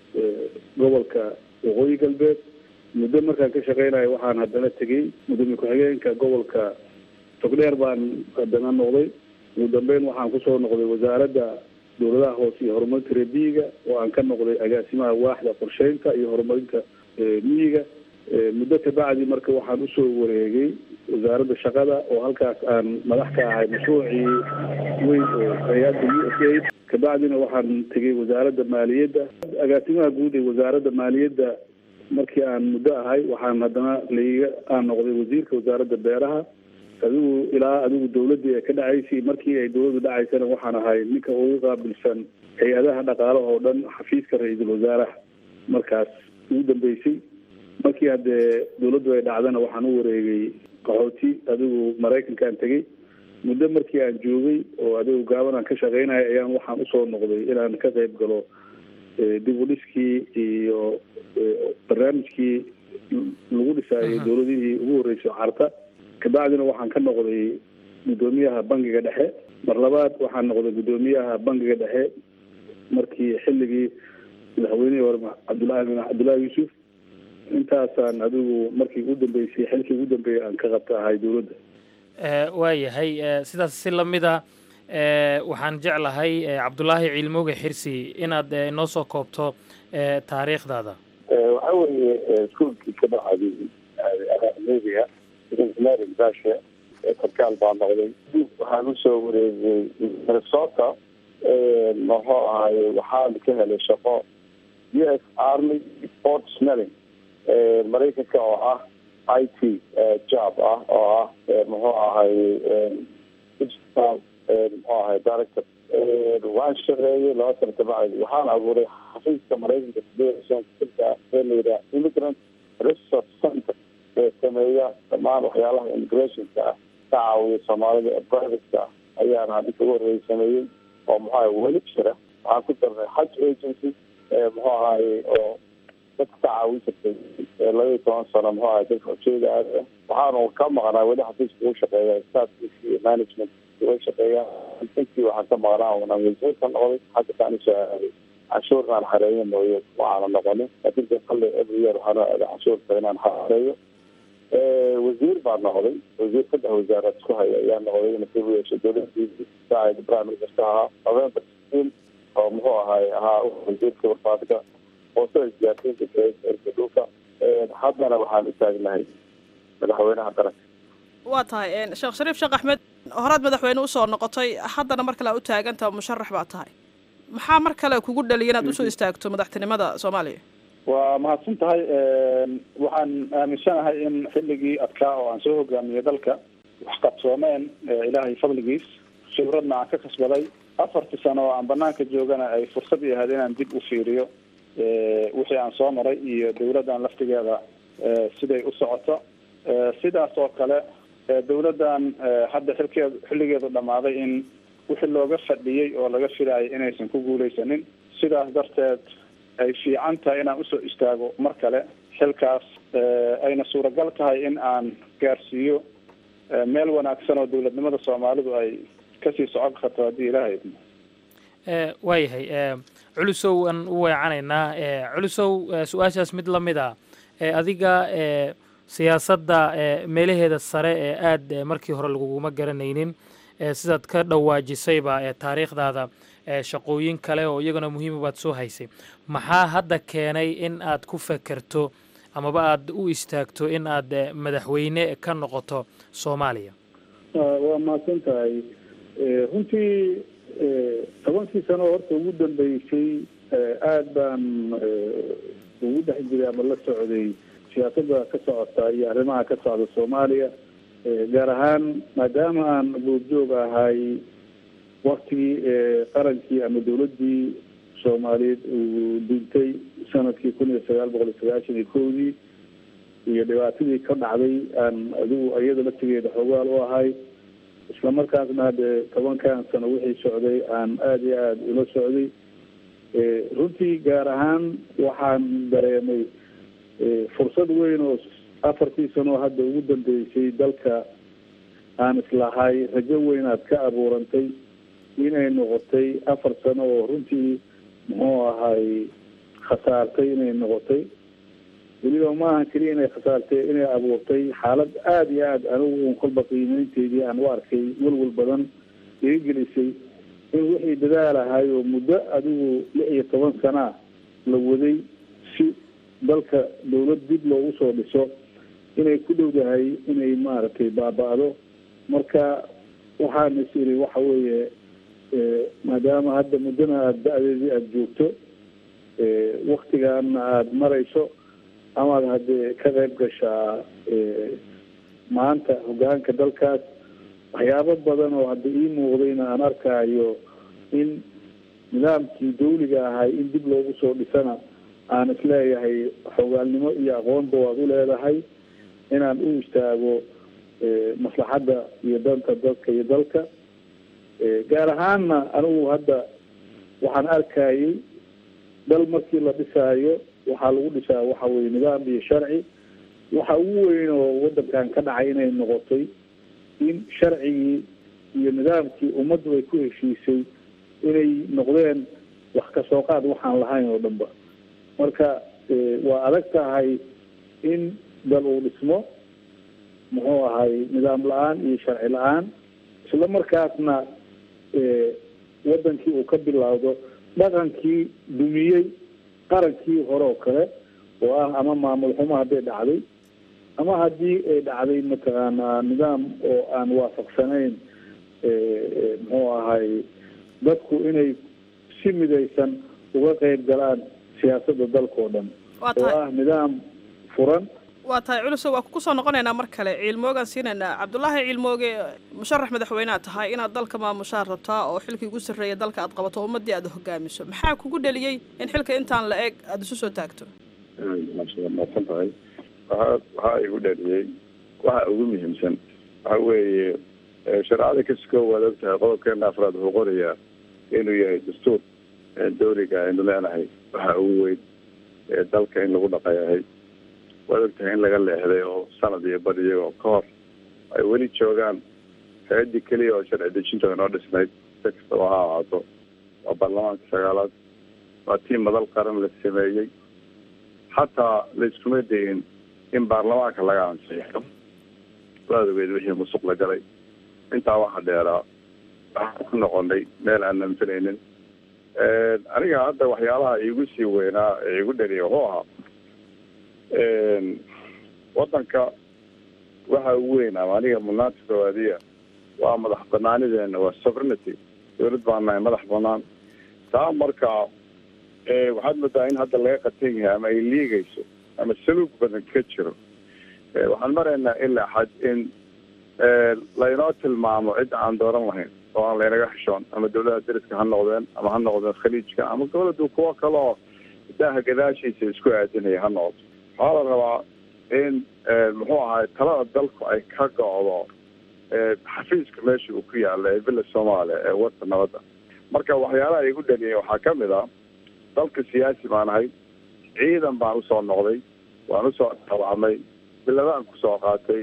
gobolka waqooyi galbeed muddo markaan ka shaqeynayo waxaan haddana tegey gudoomiye ku-xigeenka gobolka togdheer baan haddana noqday ugu dambeyn waxaan kusoo noqday wasaaradda dowladaha hoose iyo horumarinta reebiyiga oo aan ka noqday agaasimaha waaxda qorsheynta iyo horumarinta miyiga muddo kabacdi marka waxaan usoo wareegay wasaaradda shaqada oo halkaas aan madax ka ahay mashruucii weyn oo hay-adda u s a kabacdina waxaan tegay wasaaradda maaliyadda agaasimaha guud ee wasaaradda maaliyadda markii aan muddo ahay waxaan haddana laiga aan noqday wasiirka wasaaradda beeraha adigu ilaa adigu dawladdii ay ka dhacaysay markii ay dawladdu dhacaysana waxaan ahay ninka ugu qaabilsan hay-adaha dhaqaalaha oo dhan xafiiska ra-iisul wasaaraha markaas ugu dambeysay markii haddee dawladdu ay dhacdana waxaan u wareegay qaxooti adigu maraykankaan tegey muddo markii aan joogay oo adigu gaaban aan ka shaqeynaya ayaan waxaan usoo noqday inaan ka qayb galo dib u dhiskii iyo barnaamijkii lagu dhisaayay dawladihii ugu horreysay carta kabacdina waxaan ka noqday guddoomiyaha bangiga dhexe mar labaad waxaan noqday guddoomiyaha bangiga dhexe markii xilligii madaxweynihii hore cabdullahi bin cabdullahi yuusuf intaasaan adigu markii ugu dambeysay xilkii ugu dambeeyay aan ka qabta ahay dowladda waayahay sidaas si lamida waxaan jeclahay cabdulaahi ciilmooge xirsi inaad inoo soo koobto taariikhdaada waxaa weeye iskuolkii ka dhacday media engineering basha sarkaal baa noqday waxaan usoo wareegay minnesota muxuu ahaye waxaan ka helay shaqo u s army port smelling maraykanka oo ah i t job ah oo ah muxuu ahaye digital muxuu ahaye director waan shaqeeyey laba sana kabacdi waxaan abuuray xafiiska maraykanka sideesanka ee la yidhaha immigrant research center ee sameeya dhammaan waxyaalaha immigrationka ah ka caawiya soomaalida ee privateka ah ayaana hadinka ugu horreeyay sameeyey oo muxuu ahay weli jira waxaan ku darnay haj agency muxuu ahaye oo dadka ka caawin jirtay laba iyo toban sano muxuu ahay dadka ujeeda aad ah waxaanu ka maqnaa weli xafiiska ugu shaqeeya staffkiisa iyo management way shaqeeyaan intii waxaan ka maqnaa unaan wasiirka noqday hadda kaan usoo aaday canshuurnaan xareeyo mooye waxaana noqonin laakiin de kale every year waxaana aaday canshuurta inaan xareeyo wasiir baa noqday wasiir saddex wasaaraad isku haya ayaa noqday nasiib u yeeshay dowladdiisi saacid prime minister ahaa november sixteen oo muxuu ahaay ahaa wasiirka warfaadka hoosada isgaarsiinta erka dhulka haddana waxaan u taagnahay madaxweynaha qaranka waa tahay sheekh shariif sheekh axmed horaad madaxweyne usoo noqotay haddana mar kale a u taaganta musharax baa tahay maxaa mar kale kugu dhaliya inaad usoo istaagto madaxtinimada soomaaliya waa mahadsan tahay waxaan aaminsanahay in xilligii adkaa oo aan soo hogaamiyey dalka wax qabsoomeen ilaahay fadligiis khibradna aan ka kasbaday afartii sano oo aan banaanka joogana ay fursad i ahayd inaan dib u fiiriyo wixii aan soo maray iyo dawladdan laftigeeda siday u socoto sidaas oo kale dawladdan hadda xilkeed xilligeedu dhammaaday in wixii looga fadhiyey oo laga filayay inaysan ku guuleysanin sidaas darteed ay fiican tahay inaan usoo istaago mar kale xilkaas ayna suuragal tahay in aan gaarsiiyo meel wanaagsan oo dawladnimada soomaalidu ay kasii socon karto haddii ilaahay idmo waayahay culusow aan u weecanaynaa culusow su-aashaas mid la mid a adiga siyaasadda meelaheeda sare ee aad markii hore laguguma garanaynin sidaad ka dhawaajisayba taariikhdaada shaqooyin kale oo iyaguna muhiima baad soo haysay maxaa hadda keenay in aad ku fekerto amaba aad u istaagto in aad madaxweyne ka noqoto soomaaliya waa mahadsan tahay runtii tobankii sano horta ugu dambeysay aada baan ugu dhex jiray ama la socday siyaasadda ka socota iyo arrimaha ka socda soomaaliya gaar ahaan maadaama aan goobjoog ahay waktigii qarankii ama dawladdii soomaaliyeed uu dhintay sanadkii kun iyo sagaal boqol iyo sagaashan iyo kowdii iyo dhibaatadii ka dhacday aan adigu iyada laftigeeda xogaal u ahay isla markaasna hadde tobankan sano wixii socday aan aada iyo aada ula socday runtii gaar ahaan waxaan dareemay fursad weyn oo afartii sano hadda ugu dambeysay dalka aan islahay rajo weyn aad ka abuurantay inay noqotay afar sano oo runtii muxuu ahay khasaartay inay noqotay weliba maahan keliya inay khasaartay inay abuurtay xaalad aada iyo aada anigu kolba qiimeynteydii aan u arkay welwel badan iga gelisay in wixii dadaalahay oo muddo adigu lix iyo toban sanaa la waday si dalka dawlad dib loogu soo dhiso inay ku dhowdahay inay maaragtay baaba-do marka waxaan is iri waxa weeye maadaama hadda muddana aada da-deedii aada joogto waktigaana aada marayso amaad haddee ka qayb gashaa maanta hogaanka dalkaas waxyaabo badan oo hadda ii muuqdayna aan arkaayo in nidaamkii dawliga ahay in dib loogu soo dhisana aan isleeyahay xogaalnimo iyo aqoonba waad u leedahay inaan u istaago maslaxadda iyo danta dadka iyo dalka gaar ahaanna anigu hadda waxaan arkayay dal markii la dhisaayo waxaa lagu dhisaa waxa weye nidaam iyo sharci waxa ugu weyn oo wadankan ka dhacay inay noqotay in sharcigii iyo nidaamkii ummaddu ay ku heshiisay inay noqdeen wax kasoo qaad waxaan lahayn oo dhanba marka waa adag tahay in dal uu dhismo muxuu ahay nidaam la-aan iyo sharci la-aan isla markaasna wadankii uu ka bilowdo dhaqankii dumiyey qarankii hore oo kale oo ah ama maamul xumo hadday dhacday ama haddii ay dhacday mataqaanaa nidaam oo aan waafaqsanayn muxuu ahay dadku inay si midaysan uga qeyb galaan siyaasadda dalka oo dhan waa oo tahay ah nidaam furan waa tahay culusow waa ku soo noqonaynaa mar kale ciilmoogaan siinaynaa cabdulaahi ciilmooge musharax madaxweynead tahay inaad dalka maamushaan rabtaa oo xilkii ugu sarreeya dalka aad qabato oo ummaddii aad hogaamiso maxaa kugu dheliyey in xilka intaan la eg aada isu soo taagto maadsan tahay waxaa waxaa igu dhaliyey waxa ugu muhiimsan waxa weeye eh, shareecada kasukoo waad og tahay qodobkeena afraad wuxuu qorayaa inuu yahay dastuur eh, dawliga aynu leenahay waxa ugu weyn ee dalka in lagu dhaqayahay waad og tahay in laga leexday oo sanad iyo bad iyagoo ka hor ay weli joogaan hay-addii keliya oo sharci dejinta inoo dhisnayd si kastaba ha ahaato waa baarlamaanka sagaalaad waa tii madal qaran la sameeyey xataa laiskuma dayin in baarlamaanka laga ansiixo waad ogeed wixii musuq la galay intaa waxa dheeraa waxaan ku noqonay meel aanan filaynin aniga hadda waxyaalaha iigu sii weynaa ee igu dhaliya wuxuu ahaa wadanka waxa ugu weyn ama aniga mudnaanta koowaadiya waa madax banaanideena waa sovereignty dowlad baan nahay madax banaan taa marka eh, waxaad moodaa in hadda laga qatan yahay ama ay liigayso ama saluug badan ka jiro Eh, waxaan maraynaa ilaa xad in eh, laynoo tilmaamo cidda aan dooran lahayn oo aan laynaga xishoon ama dowladaha dariska ha noqdeen ama ha noqdeen khaliijka ama goboladu kuwo kale oo daaha gadaashiisa isku aadinaya ha noqdo waxaa la rabaa in eh, muxuu ahay talada dalku ay ka go'do eh, xafiiska meesha uu ku yaala ee villa soomaaliya ee wadda nabadda marka waxyaalaha igu dhaliyay waxaa ka mid ah dalka siyaasi baan ahay ciidan baan usoo noqday waan usoo dhaawacmay biladaan kusoo qaatay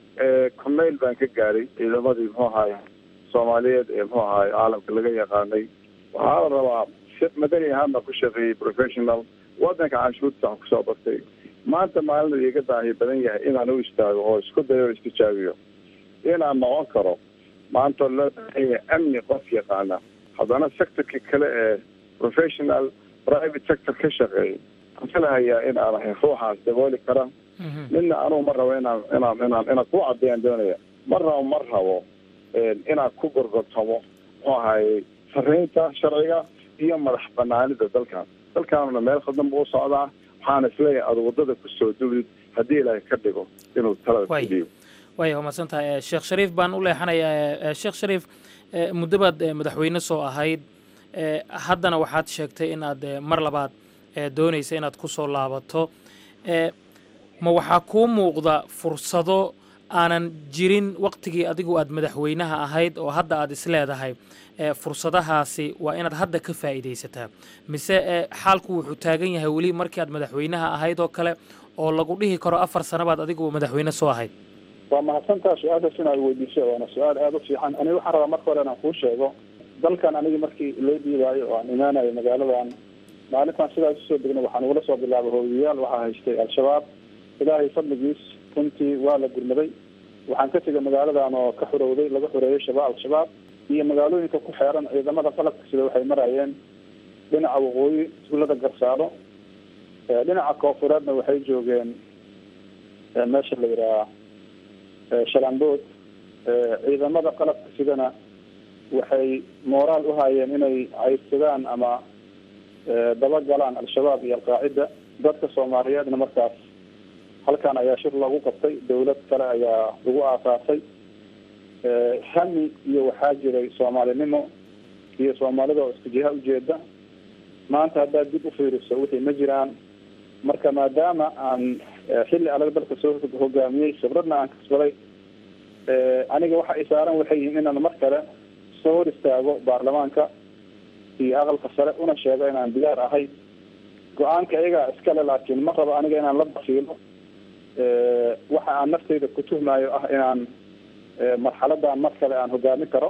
corneyl baan ka gaaray ciidamadii muxuu ahaay soomaaliyeed ee muxuu ahaay caalamka laga yaqaanay waxaa la rabaa si madani ahaan baan ku shaqeeyey professional wadanka canshuurta waxaan kusoo bartay maanta maalin iga baahi badan yahay inaan u istaago oo isku dayo oo istijaabiyo inaan noqon karo maanta loo baahan yahay amni qof yaqaana haddana sectorka kale ee professional private sector ka shaqeeyay waxaan filahayaa in aan ahay ruuxaas dabooli kara midna anugu ma rabo inaan inaan inaan inaan ku caddeeyaan doonaya ma rabo ma rabo inaan ku gorgortamo muxuu ahaayey sarreynta sharciga iyo madax banaanida dalkan dalkaanuna meel khaldan buu u socdaa waxaana isleeyahay aada waddada kusoo duwdid haddii ilaahay ka dhigo inuu talada Waay. ku dhiibo waaya waa mahadsan tahay Eh, sheekh shariif baan u leexanayaa Eh, sheekh shariif eh, muddo baad eh, madaxweyne soo ahayd Eh, haddana waxaad sheegtay in aad eh, mar labaad eh, doonaysa inaad ku soo laabato Eh, ma waxaa kuu muuqda fursado aanan jirin waqtigii adigu aad madaxweynaha ahayd oo hadda aad isleedahay eh, fursadahaasi waa inaad hadda ka faa'iidaysataa mise eh, xaalku wuxuu taagan yahay weli markii aad madaxweynaha ahayd oo kale oo lagu dhihi karo afar sano baad adigu madaxweyne soo ahayd waa mahadsantaa su-aashaas inaad weydiiso waana su-aal aada u fiican aniga waxaan rabaa marka hore inaan kuu sheego dalkan aniga markii loo dhiibaayo oo aan imaanayo magaaladan maalintaan sidaas usoo degna waxaan ugula soo bilaabay hooyayaal waxaa haystay al-shabaab ilaahay fadligiis runtii waa la gurmaday waxaan ka tegay magaaladan oo ka xurowday laga xoreeyay shabaab al-shabaab iyo magaalooyinka ku xeeran ciidamada qalabka sida waxay marayeen dhinaca waqooyi tuulada garsaaro Eh, dhinaca koofureedna waxay joogeen eh, meesha la yidhaha shalambood ciidamada qalabka sidana waxay mooraal u hayeen inay caydsadaan ama eh, dabagalaan al-shabaab iyo alqaacida dadka soomaaliyeedna markaas halkan ayaa shir loogu qabtay dawlad kale ayaa lagu aasaasay Eh, hami iyo waxaa jiray soomaalinimo iyo soomaalida oo isku jiha ujeeda maanta haddaad dib u fiiriso wixii ma jiraan marka maadaama aan eh, xilli adag dalka soo hogaamiyey khibradna aan kasbaday eh, aniga waxa ay saaran waxay yihiin inaan mar kale soo hor istaago baarlamaanka iyo aqalka sare una sheego inaan diyaar ahay go-aanka iyagaa iskale laakiin ma rabo aniga inaan la bakiilo Eh, waxa aan naftayda ku tuhmayo ah inaan eh, marxaladan mar kale aan hogaamin karo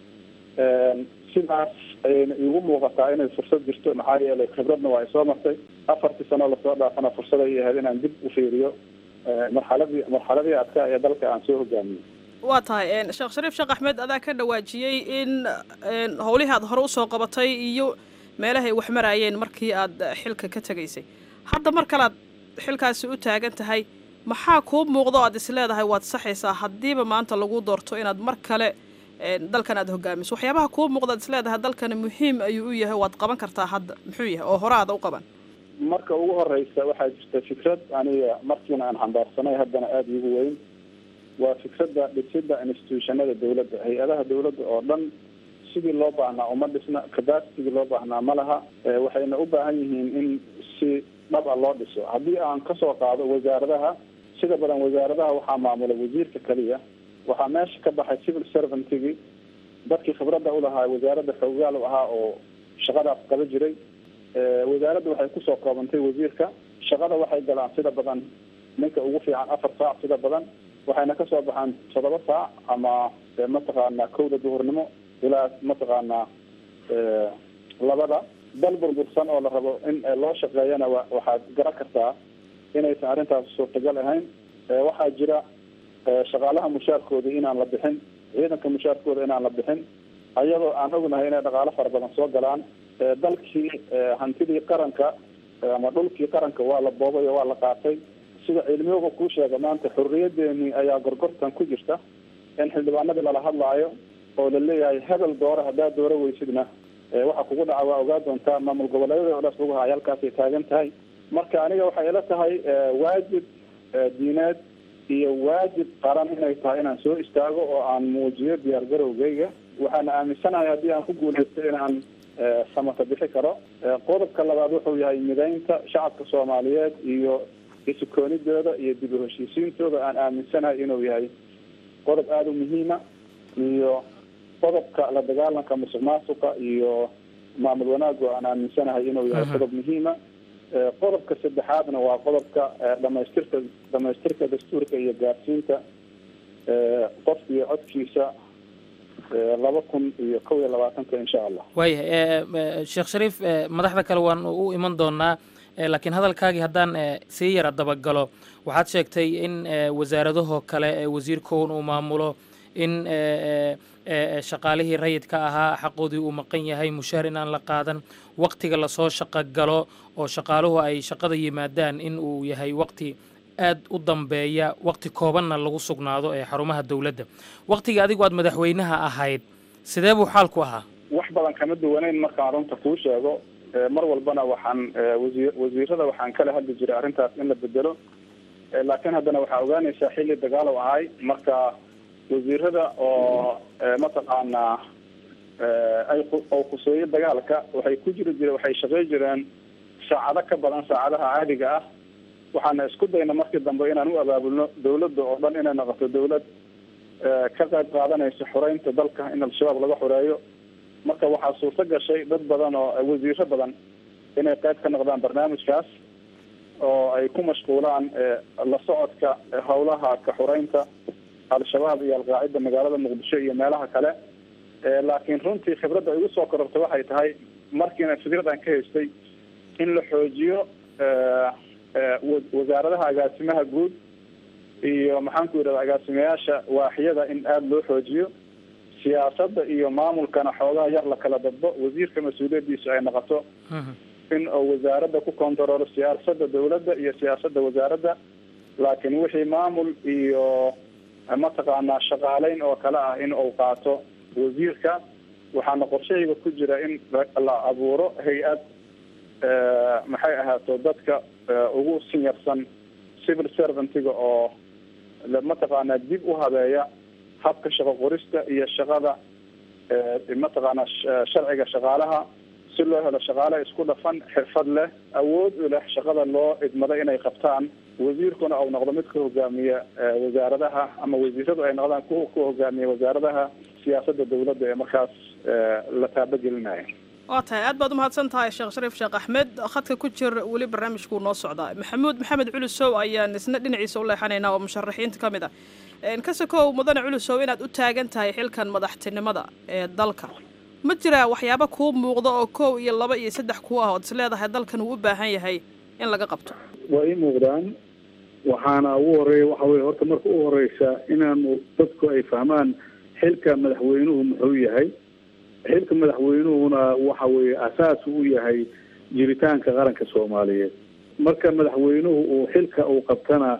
sidaas ayayna iigu muuqataa inay fursad jirto maxaa yeelay khibradna waa ay soo martay afartii sano lasoo dhaafana fursad ay ahayd inaan dib u fiiriyo eh, marxaladii marxaladii adkaa ee dalka aan soo hogaamiyey waa tahay een, sheekh shariif sheekh axmed adaa ka dhawaajiyey in een, howlihii aad hore usoo qabatay iyo meelahay wax maraayeen markii aad xilka ka tegaysay hadda mar kalead xilkaasi u taagan tahay maxaa kuu muuqdo aad is leedahay waad saxaysaa haddiiba maanta lagu doorto inaad mar kale dalkan aad hogaamiso waxyaabaha kuu muuqda aad is leedahay dalkani muhiim ayuu u yahay waad qaban kartaa hadda muxuu yahay oo hore aada u qaban marka ugu horeysa waxaa jirta fikrad aniga markiina aan xambaarsanay haddana aada iigu weyn waa fikradda dhisida institutionada dawladda hay-adaha dawladda oo dhan sidii loo baahnaa uma dhisna capacitigii loo baahnaa ma laha waxayna u baahan yihiin in si dhab a loo dhiso haddii aan kasoo qaado wasaaradaha sida badan wasaaradaha waxaa maamula wasiirka keliya waxaa meesha ka baxay civil servantigi dadkii khibradda ulahaa wasaaradda xoogaal u ahaa oo shaqadaas qaba jiray wasaaradda waxay kusoo koobantay wasiirka shaqada waxay galaan sida badan ninka ugu fiican afar saac sida badan waxayna kasoo baxaan toddoba saac ama mataqaanaa kowda duhurnimo ilaa mataqaanaa labada dal burbursan oo la rabo in loo shaqeeyana wa waxaad garan kartaa inaysan arrintaas suurtagal ahayn waxaa jira shaqaalaha mushaarkooda inaan la bixin ciidanka mushaarkooda inaan la bixin ayadoo aan ognahay inay dhaqaalo fara badan soo galaan dalkii hantidii qaranka ama dhulkii qaranka waa la boobay oo waa la qaatay sida cilmiyuga kuu sheega maanta xorriyadeeni ayaa gorgortan ku jirta in xildhibaanadii lala hadlaayo oo la leeyahay hebel doora haddaad dooro weysidna waxa kugu dhaca waa ogaa doontaa maamul goboleedyada oo dhaas lagu haya halkaasay taagan tahay marka aniga waxay ila tahay waajib diineed iyo waajib qaran inay tahay inaan soo istaago oo aan muujiyo diyaar garowgeyga waxaana aaminsanahay haddii aan ku guuleysto inaan samata bixi karo qodobka labaad wuxuu yahay midaynta shacabka soomaaliyeed iyo isukoonidooda iyo dib u heshiisiintooda aan aaminsanahay inuu yahay qodob aada u muhiima iyo qodobka la dagaalanka musuq maasuqa iyo maamul wanaagu aan aaminsanahay inuu yahay qodob muhiima qodobka saddexaadna waa qodobka dhamaystirka dhamaystirka dastuurka iyo gaarsiinta qofka iyo codkiisa laba kun iyo kow iyo labaatanka insha allah waayahay sheekh shariif madaxda kale waan u iman doonaa laakiin hadalkaagii haddaan sii yara dabagalo waxaad sheegtay in wasaaradahoo kale wasiirkoon uu maamulo in shaqaalihii rayidka ahaa xaqoodii uu maqan yahay mushaar inaan la qaadan waktiga lasoo shaqo galo oo shaqaaluhu ay shaqada yimaadaan in uu yahay wakti aad u dambeeya wakti koobanna lagu sugnaado ee xarumaha dowladda waktigii adigu aad madaxweynaha ahayd sidee buu xaalku ahaa wax badan kama duwaneyn markaan runta kuu sheego mar walbana waxaan wasiir wasiirada waxaan kala hadli jiray arrintaas in la bedelo laakiin haddana waxaa ogaanaysaa xilli dagaal u ahay marka wasiirada oo mataqaanaa ay oo khuseeyo dagaalka waxay ku jiri jireen waxay shaqey jireen saacado ka badan saacadaha caadiga ah waxaana isku dayna markii dambe inaan u abaabulno dawladda oo dhan inay noqoto dawlad ka qayb qaadanaysa xoreynta dalka in al-shabaab laga xoreeyo marka waxaa suurto gashay dad badan oo wasiiro badan inay qayb ka noqdaan barnaamijkaas oo ay ku mashquulaan la socodka howlaha ka xoreynta al-shabaab iyo alqaacida magaalada muqdisho iyo meelaha kale laakiin runtii khibradda igu soo korortay waxay tahay markiina fikradan ka haystay in la xoojiyo wasaaradaha agaasimaha guud iyo maxaan ku yidhahda agaasimayaasha waaxyada in aada loo xoojiyo siyaasadda iyo maamulkana xoogaha yar la kala dadbo wasiirka mas-uuliyadiisu ay noqoto in uu wasaaradda ku kontaroolo siyaasada dawladda iyo siyaasadda wasaaradda laakiin wixii maamul iyo mataqaanaa shaqaaleyn oo kale ah in uu qaato wasiirka waxaana qorshahayga ku jira in la abuuro hay-ad maxay ahaato dadka ugu sinyarsan civil servantiga oo mataqaanaa dib u habeeya habka shaqo qorista iyo shaqada mataqaanaa sharciga shaqaalaha si loo helo shaqaale isku dhafan xirfad leh awood u leh shaqada loo idmado inay qabtaan wasiirkuna uu noqdo mid ka hogaamiya wasaaradaha ama wasiiradu ay noqdaan kuwa ku hogaamiya wasaaradaha siyaasadda dawladda ee markaas la taabagelinaya waa tahay aad baad umahadsan tahay sheekh shariif sheekh axmed khadka ku jir weli barnaamijkuu noo socdaa maxamuud maxamed culusow ayaan isna dhinaciisa u leexanaynaa oo musharaxiinta ka mid ah kasakow mudane culusow inaad u taagan tahay xilkan madaxtinimada ee dalka ma jiraa waxyaaba kuu muuqda oo kow iyo laba iyo saddex kuu ah ood is leedahay dalkan uu u baahan yahay in laga qabto waa ii muuqdaan waxaana ugu horeeya waxa weye horta marka u horeysa inaanu dadku ay fahmaan xilka madaxweynuhu muxuu yahay xilka madaxweynuhuna waxa weeye asaas u yahay jiritaanka qaranka soomaaliyeed marka madaxweynuhu uu xilka uu qabtana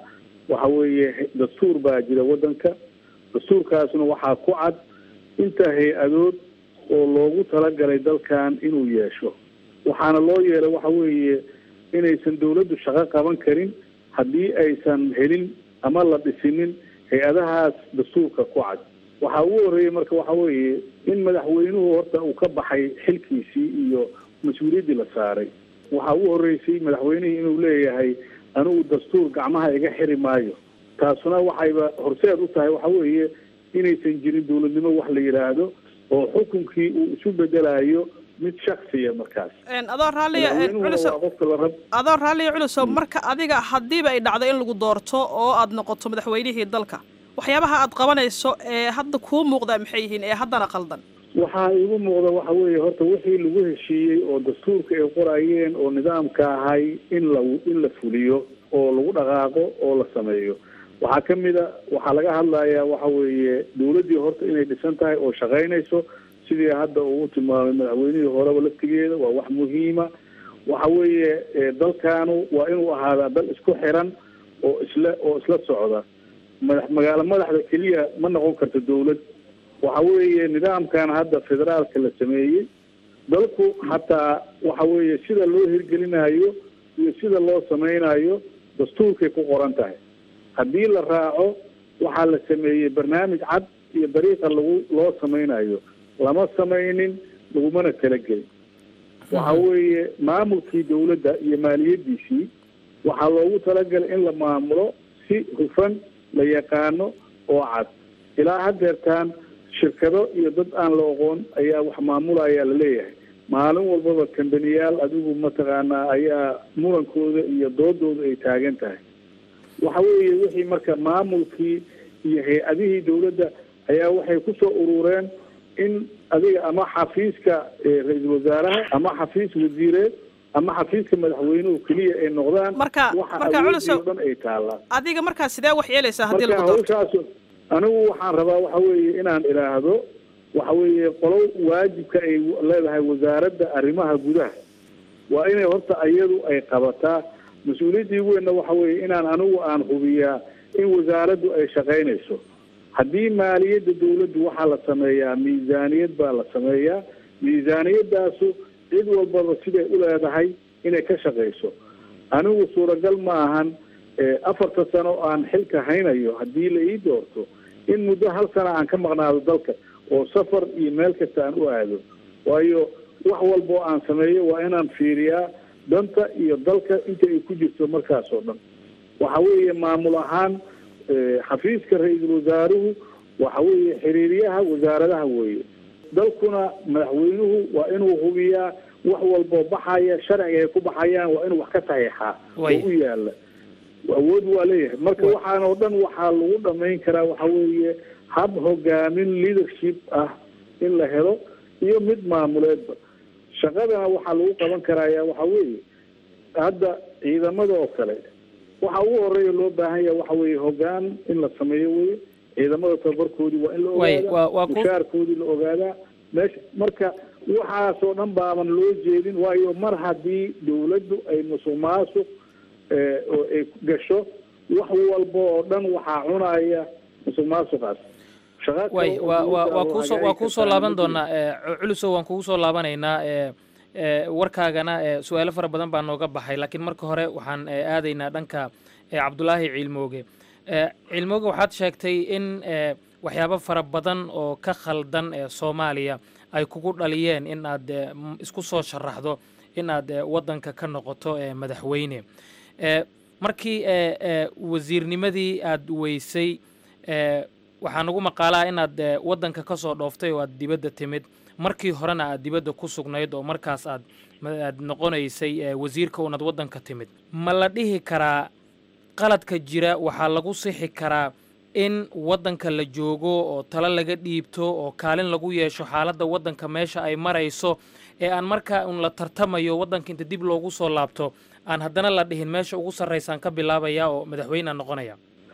waxa weeye dastuur baa jira waddanka dastuurkaasna waxaa ku cad inta hay-adood oo loogu talagalay dalkan inuu yeesho waxaana loo yeelay waxa weeye inaysan dawladdu shaqo qaban karin haddii aysan helin ama la dhisinin hay-adahaas dastuurka ku cad waxaa ugu horreeyey marka waxa weeye in madaxweynuhu horta uu ka baxay xilkiisii iyo mas-uuliyaddii la saaray waxaa ugu horreysay madaxweynihii inuu leeyahay anigu dastuur gacmaha iga xiri maayo taasuna waxayba horseed u tahay waxa weeye inaysan jirin dawladnimo wax la yidhaahdo oo xukunkii uu isu bedelayo mid shaksiya markaas adoo raalliya madaxweynuhuna culusow waa qofka la rab adoo raalliya culusow marka adiga haddiiba ay dhacdo in lagu doorto oo aad noqoto madaxweynihii dalka waxyaabaha aad qabanayso ee hadda kuu muuqdaa maxay yihiin ee haddana qaldan waxaa iigu muuqda waxa weeye horta wixii lagu heshiiyey oo dastuurka ay qorayeen oo nidaamka ahay in la in la fuliyo oo lagu dhaqaaqo oo la sameeyo waxaa ka mid a waxaa laga hadlayaa waxa weeye dawladdii horta inay dhisan tahay oo shaqaynayso sidii hadda uu tilmaamay madaxweynihii horeba laftigeeda waa wax muhiima waxa weeye eh, dalkaanu waa inuu ahaadaa dal isku xiran oo isla oo isla socda madax magaalo madaxda keliya ma noqon karto dawlad waxa weeye nidaamkan hadda federaalka la sameeyey dalku xataa waxa weeye sida loo hirgelinayo iyo sida loo sameynayo dastuurkay ku qoran tahay haddii la raaco waxaa la sameeyey barnaamij cad iyo dariiqa lagu loo sameynayo lama sameynin lagumana talagelin waxa weeye maamulkii dawladda iyo maaliyadiisii waxaa loogu talagalay in la maamulo si hufan la yaqaano oo cad ilaa haddeertaan shirkado iyo dad aan la oqoon ayaa wax maamulaya laleeyahay maalin walbaba kambaniyaal adigu mataqaanaa ayaa murankooda iyo doodooda ay taagan tahay waxa weeye wixii marka maamulkii iyo hay-adihii dawladda ayaa waxay kusoo urureen in adiga ama xafiiska eh, ra-iisul wasaaraha ama xafiis wasiireed ama xafiiska madaxweynuhu keliya ay noqdaan Marka- waxa marka awoodii culusow- oo dhan ay taallaan adiga markaa sidee wax yeelaysaa haddii marka lagu doorto hawshaas anigu waxaan rabaa waxa weeye inaan idhaahdo waxa weeye qolo waajibka ay leedahay wasaaradda arrimaha gudaha waa inay horta iyadu ay qabataa mas-uuliyaddii ugu weynna waxa weeye inaan anigu aan hubiyaa in wasaaraddu ay shaqaynayso haddii maaliyadda dawladdu waxaa la sameeyaa miisaaniyad baa la sameeyaa miisaaniyadaasu cid walbaba siday u leedahay inay ka shaqayso anigu suuragal ma ahan eh, afarta sano aan xilka haynayo haddii la ii doorto in muddo hal sana aan ka maqnaado dalka oo safar iyo meel kasta aan u aado waayo wax walba oo aan sameeyo waa inaan fiiriyaa danta iyo dalka inta ay ku jirto markaas oo dhan waxa weeye maamul ahaan eh, xafiiska ra-iisul wasaaruhu waxa weeye xiriiryaha wasaaradaha weeye dalkuna madaxweynuhu waa inuu hubiyaa wax walboo baxaya sharciga ay ku baxayaan waa inuu wax ka saxiixaa oo Way. u yaala awood waa leeyahay marka waxaan oo dhan waxaa lagu dhamayn karaa waxa weeye hab hogaamin leadership ah in la helo iyo mid maamuleedba shaqadana waxaa lagu qaban karaya waxa weeye hadda ciidamada oo kale waxa ugu horeeya loo baahan yahay waxa weeye hogaan in la sameeyo weye ciidamada tababarkoodii waa in la Way, ogaadaa waa- waa ku- mushaarkoodii la ogaadaa meesha marka waxaasoo dhan baaban loo jeedin waayo mar haddii dawladdu ay musuq maasuq eh, oo ay gasho wax walba oo dhan waxaa cunaya musuq maasuqaas shaqa kale way oo waa waa dawladda waa oo kuusoo waa hagaagi kuusoo kartaa laaban ma jiro. doonaa ee, cu- culusow waan kugu soo laabanaynaa ee, ee, warkaagana ee, su-aalo fara badan baa nooga baxay laakiin marka hore waxaan ee, aadaynaa dhanka ee, cabdulaahi ciilmooge Ee, ciilmooge waxaad sheegtay in ee, waxyaabo fara badan oo ka khaldan ee soomaaliya ay kugu dhaliyeen in aad ee, m- isku soo sharaxdo in aad ee, waddanka ka noqoto ee, madaxweyne Ee, markii ee, ee, wasiirnimadii aad weysay ee, waxaa nagu maqaalaa inaad ee, waddanka ka soo dhooftay oo aad dibadda timid markii horena aad dibadda ku sugnayd oo markaas aad ma- aad noqonaysay ee, wasiirka unaad waddanka timid ma la dhihi karaa qaladka jira waxaa lagu sixi karaa in waddanka la joogo oo talo laga dhiibto oo kaalin lagu yeesho xaaladda waddanka meesha ay marayso ee aan markaa un la tartamayo waddanka inta dib loogu soo laabto aan haddana la dhihin meesha ugu sarraysaan ka bilaabaya oo madaxweynean noqonaya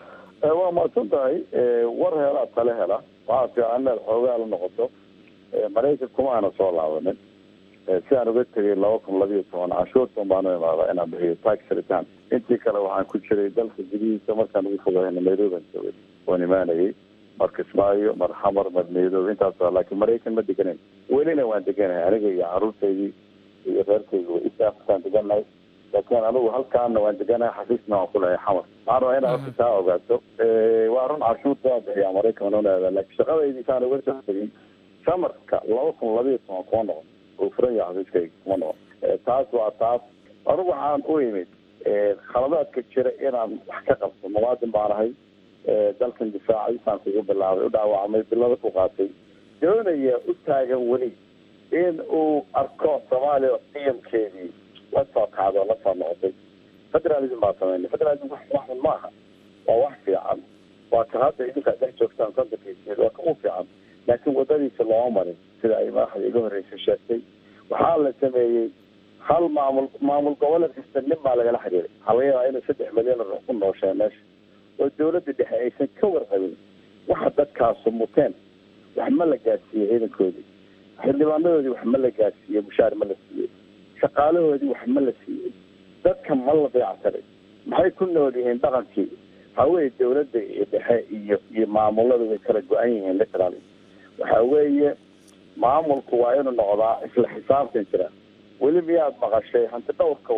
waa mahadsan tahay war helaa tale hela waxaa fiican inaad xoogaa la noqoto maraykan kuma aana soo laabanin sidaan uga tegay laba kun labiyo toban canshuurtan baanu imaada inaan bixiyo tax return intii kale waxaan ku jiray dalka gudihiisa markaan ugu fogahayna nairobi aan joogay waan imaanayay mar kismaayo mar xamar mar nairobi intaas laakiin maraykan ma deganayn welina waan deganahay aniga iyo caruurtaydii iyo reerkayga way isaaftaan deganahay laakiin anigu halkaana waan deganahay xafiisna waan kulahay xamar waxaan rabaa inaad horta taa ogaato waa run canshuurta waa bixiyaa maraykan unaada laakiin shaqadaydii saan uga soo tegay samarka laba kun labiyo toban kuma noqon uu furan yahay xafiiskayga kuma noqon taas waa taas anigu waxaan u imid khaladaadka jira inaan wax ka qabto muwaadin baan ahay dalkan difaaciisaan kugu bilaabay u dhaawacmay bilada ku qaatay doonaya u taagan weli in uu arko soomaaliya qiyamkeedii la soo kacdo la soo noqotay federalism baa sameynay federalism wax waxun maaha waa wax fiican waa ka hadda idinkaa dhex joogtaan sandarkiisied waa ka u fiican laakiin wadadiisa looma marin sida ay madaxda iga horreysay sheegtay waxaa la sameeyey hal maamul maamul goboleed kasta nin baa lagala xiriiray waxaa laga yaabaa inay saddex milyan oo ku noosheen meesha oo dawladda dhexe aysan ka warqabin waxa dadkaasu muteen wax ma la gaadsiiyey ciidankoodii xildhibaanadoodii wax ma la gaadsiiyey mushaar ma la siiyey shaqaalahoodii wax ma la siiyey dadka ma la dayactiray maxay ku nool yihiin dhaqankii waxaa weeye dawladda iyo dhexe iyo iyo maamulada way kala go-an yihiin literally waxa weeye maamulku waa inuu noqdaa isla xisaabtan jira weli miyaad maqashay hanti dhowrka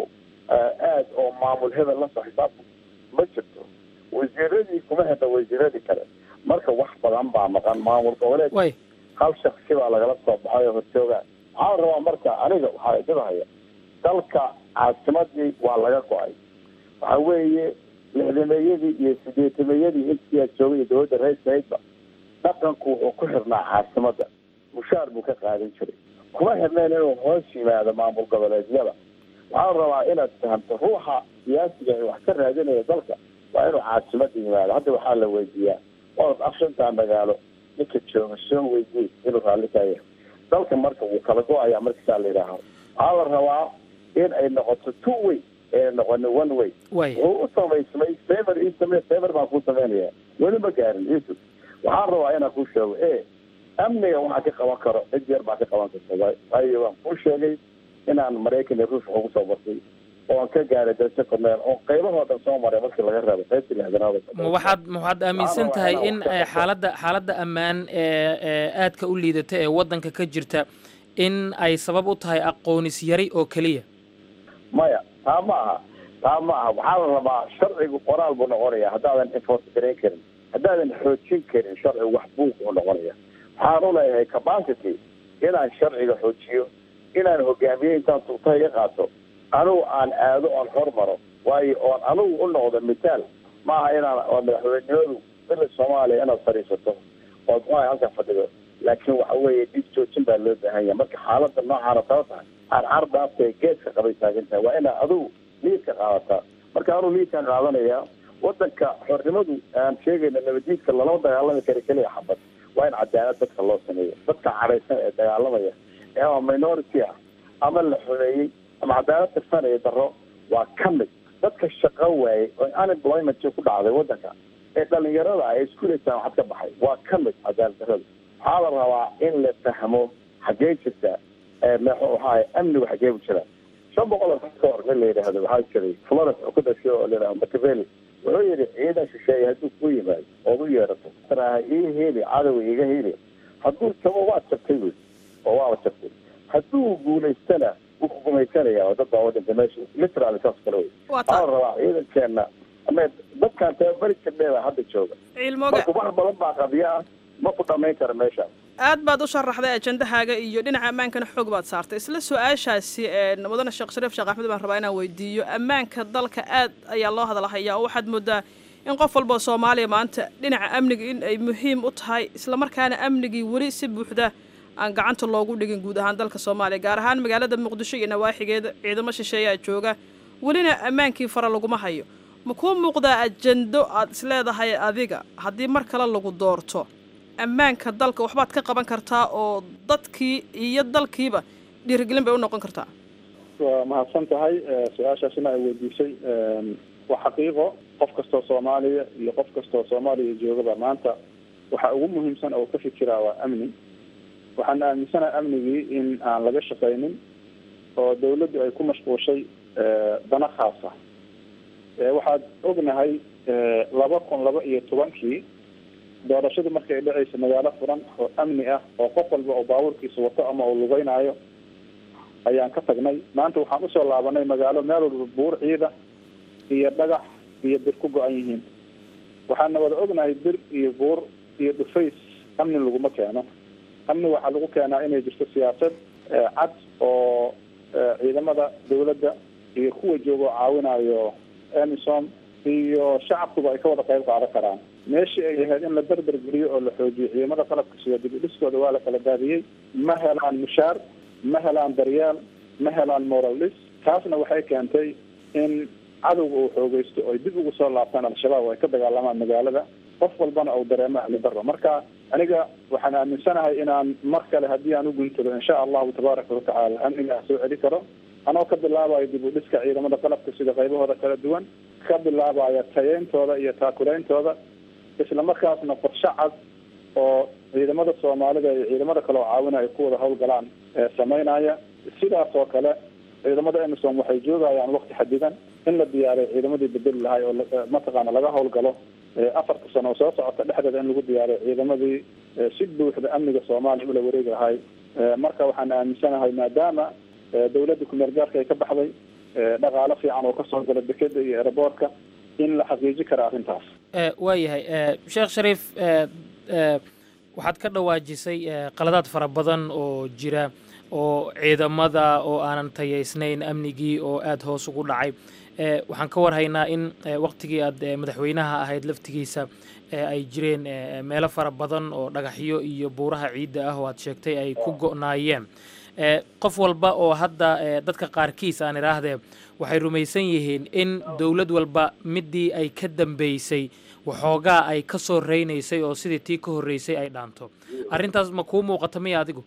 aad oo maamul hebel lasoo xisaabta ma jirto wasiiradii kuma hedha wasiiradii kale marka wax badan baa maqan maamul goboleed hal shaksi baa lagala soo baxay oo hortooga waxaan rabaa marka aniga waxaa idibahaya dalka caasimadii waa laga go-ay waxa weeye lixdameeyadii iyo sideetameeyadii intiyaa joogay iyo dawladda ra-iisahaydba dhaqanku wuxuu ku xirnaa caasimada mushaar buu ka qaadan jiray kuma xirneen inuu hoos yimaado maamul goboleedyada waxaan rabaa inaad fahamto ruuxa siyaasiga ee wax ka raadinaya dalka waa inuu caasimada yimaado hadda waxaa la weydiiyaa orod afshantaa magaalo ninka jooga soo weydiye inuu raalli ka yahay dalka marka wuu kala go-ayaa markasaa la yidhaaha waxaa la rabaa in ay noqoto two way ee noqonin one way wuxuu u samaysmay favor ii samey favor baan kuu samaynaya weli ma gaarin yusuf waxaan rabaa inaan kuu sheego e amniga waxaa ka qaban karo cid yar baa ka qaban karta waayo waan kuu sheegay inaan maraykan iyo ruush ugu soo bartay oon ka gaaray dalse korneel oo qaybahoo dhan soo maray markii laga reebo qaybtii lixdanaad ma waxaad ma waxaad aaminsan tahay in xaaladda xaaladda ammaan ee ee aadka u liidata ee waddanka ka jirta in ay sabab u tahay aqoonis yari oo keliya maya taa ma aha taa ma aha waxaa la rabaa sharcigu qoraal buu noqonaya haddaadan enforce garayn karin haddaadan xoojin karin sharcigu wax buuq buu noqonaya waxaan u leeyahay capacity inaan sharciga xoojiyo inaan hogaamiye intaan sulta iga qaato anigu aan aado oon hormaro waayo oon anigu u noqdo mitaal maaha inaan oo madaxweynimadu bila soomaaliya inaad fadhiisato ood muxuaha halka fadhido laakiin waxa weeye dhib joojin baa loo baahan yahay marka xaaladda noocaana taba tahay carcarda afta geeska qabay taagan tahay waa inaad adigu liidka qaadataa marka anuu liidkaan qaadanaya wadanka xornimadu aan sheegayna nabadiidka lalama dagaalami kara keliya xabad waa in cadaalad dadka loo sameeyo dadka cadhaysan ee dagaalamaya ee ama minority ah ama la xumeeyey ama cadaalad tirsanaya daro waa ka mid dadka shaqo waayey oo unemployment ku dhacday wadanka ee dhalinyarada ay iskuleysaan waxad ka baxay waa ka mid cadaalad darada waxaa la rabaa in la fahmo xaggee jirta maxaa amnigu xaggee bu jira shan boqol oo ka hor nin la yidhaahdo waxaa jiray florence oo ku dhashay oo la yidhahdo machiavelli wuxuu yidhi ciidan shisheeye hadduu ku yimaado ood u yeerato taraha ii heli cadowa iga heli hadduu tago waad jabtay buy oo waaba jabtay hadduu guulaystana wuu ku gumaysanaya oo dad baa wadanta meesha literally saas kale wey waxaa la rabaa ciidankeena ama dadkaan tababari jirneeda hadda jooga marka wax badan baa qadiya ah ma ku dhamayn kara meeshaas aad baad u sharaxday ajendahaaga iyo dhinaca ammaankana xoog baad saartay isla su-aashaasi mudane sheekh shariif sheekh axmed baan rabaa inaan weydiiyo ammaanka dalka aad ayaa loo hadalhayaa oo waxaad moodaa in qof walbao soomaaliya maanta dhinaca amniga in ay muhiim u tahay islamarkaana amnigii weli si buuxda aan gacanta loogu dhigin guud ahaan dalka soomaaliya gaar ahaan magaalada muqdisho iyo nawaaxigeeda ciidamo shisheeyaa jooga welina ammaankii fara laguma hayo ma kuu muuqdaa ajendo aad isleedahay adiga haddii mar kale lagu doorto ammaanka dalka waxbaad ka qaban kartaa oo dadkii iyo dalkiiba dhiirigelin bay u noqon kartaa waa mahadsan tahay su-aashaasina ay weydiisay waa xaqiiqo qof kastoo soomaaliya iyo qof kastoo soomaaliya joogaba maanta waxa ugu muhiimsan oo ka fikiraa waa amni waxaan aaminsanaha amnigii in aan laga shaqaynin oo dawladdu ay ku mashquushay dana khaasa waxaad ognahay laba kun laba iyo tobankii doorashadu markay dhacaysa magaalo furan oo amni ah oo qof walba oo baabuurkiisa wato ama uu lugeynaayo ayaan ka tagnay maanta waxaan usoo laabanay magaalo meel walba buur ciida iyo dhagax iyo bir ku go-an yihiin waxaana wada ognahay bir iyo buur iyo dhufays amni laguma keeno amni waxaa lagu keenaa inay jirto siyaasad cad oo ciidamada dawladda iyo kuwa jooga oo caawinayo emisom iyo shacabkuba ay ka wada qayb qaadan karaan meeshii ay ahayd in la berber geliyo oo la xoojiyo ciidamada qalabka sida dib u dhiskooda waa la kala daadiyey ma helaan mushaar ma helaan daryeel ma helaan moral dhis taasna waxay keentay in cadowga uu xoogeysto oy dib ugu soo laabtaan al-shabaab oo ay ka dagaalamaan magaalada qof walbana uu dareemo ahli daro marka aniga waxaan aaminsanahay inaan mar kale haddii aan u guntado insha allahu tabaaraka watacaala amnigaa soo celi karo anoo ka bilaabayo dib u dhiska ciidamada qalabka sida qaybahooda kala duwan ka bilaabaya tayeyntooda iyo taakulaeyntooda isla markaasna qorshe cad oo ciidamada soomaalida iyo ciidamada kale oo caawina ay ku wada hawlgalaan sameynaya sidaas oo kale ciidamada emisom waxay joogayaan wakti xadidan in la diyaariyo ciidamadii bedeli lahay oo mataqaana laga hawlgalo afarta sano oo soo socota dhexdeeda in lagu diyaariyo ciidamadii si buuxda amniga soomaaliya ula wareegi lahay marka waxaan aaminsanahay maadaama dawladda kumeel gaarka ay ka baxday dhaqaalo fiican oo kasoo gala dekeda iyo eraboortka in la xaqiiji kara arrintaas waayahay sheekh shariif waxaad ka dhawaajisay qaladaad fara badan oo jira oo ciidamada oo aanan tayaysnayn amnigii oo aada hoos ugu dhacay waxaan ka warhaynaa in waktigii aad madaxweynaha ahayd laftigiisa ay jireen meelo fara badan oo dhagaxyo iyo buuraha ciidda ah oo aad sheegtay ay ku go'naayeen qof walba oo hadda dadka qaarkiis aan idhaahdee waxay rumaysan yihiin in dowlad walba midii ay ka dambeysay waxoogaa ay ka soo reynaysay oo sidii tii ka horreysay ay dhaanto arrintaas ma kuu muuqata miya adigu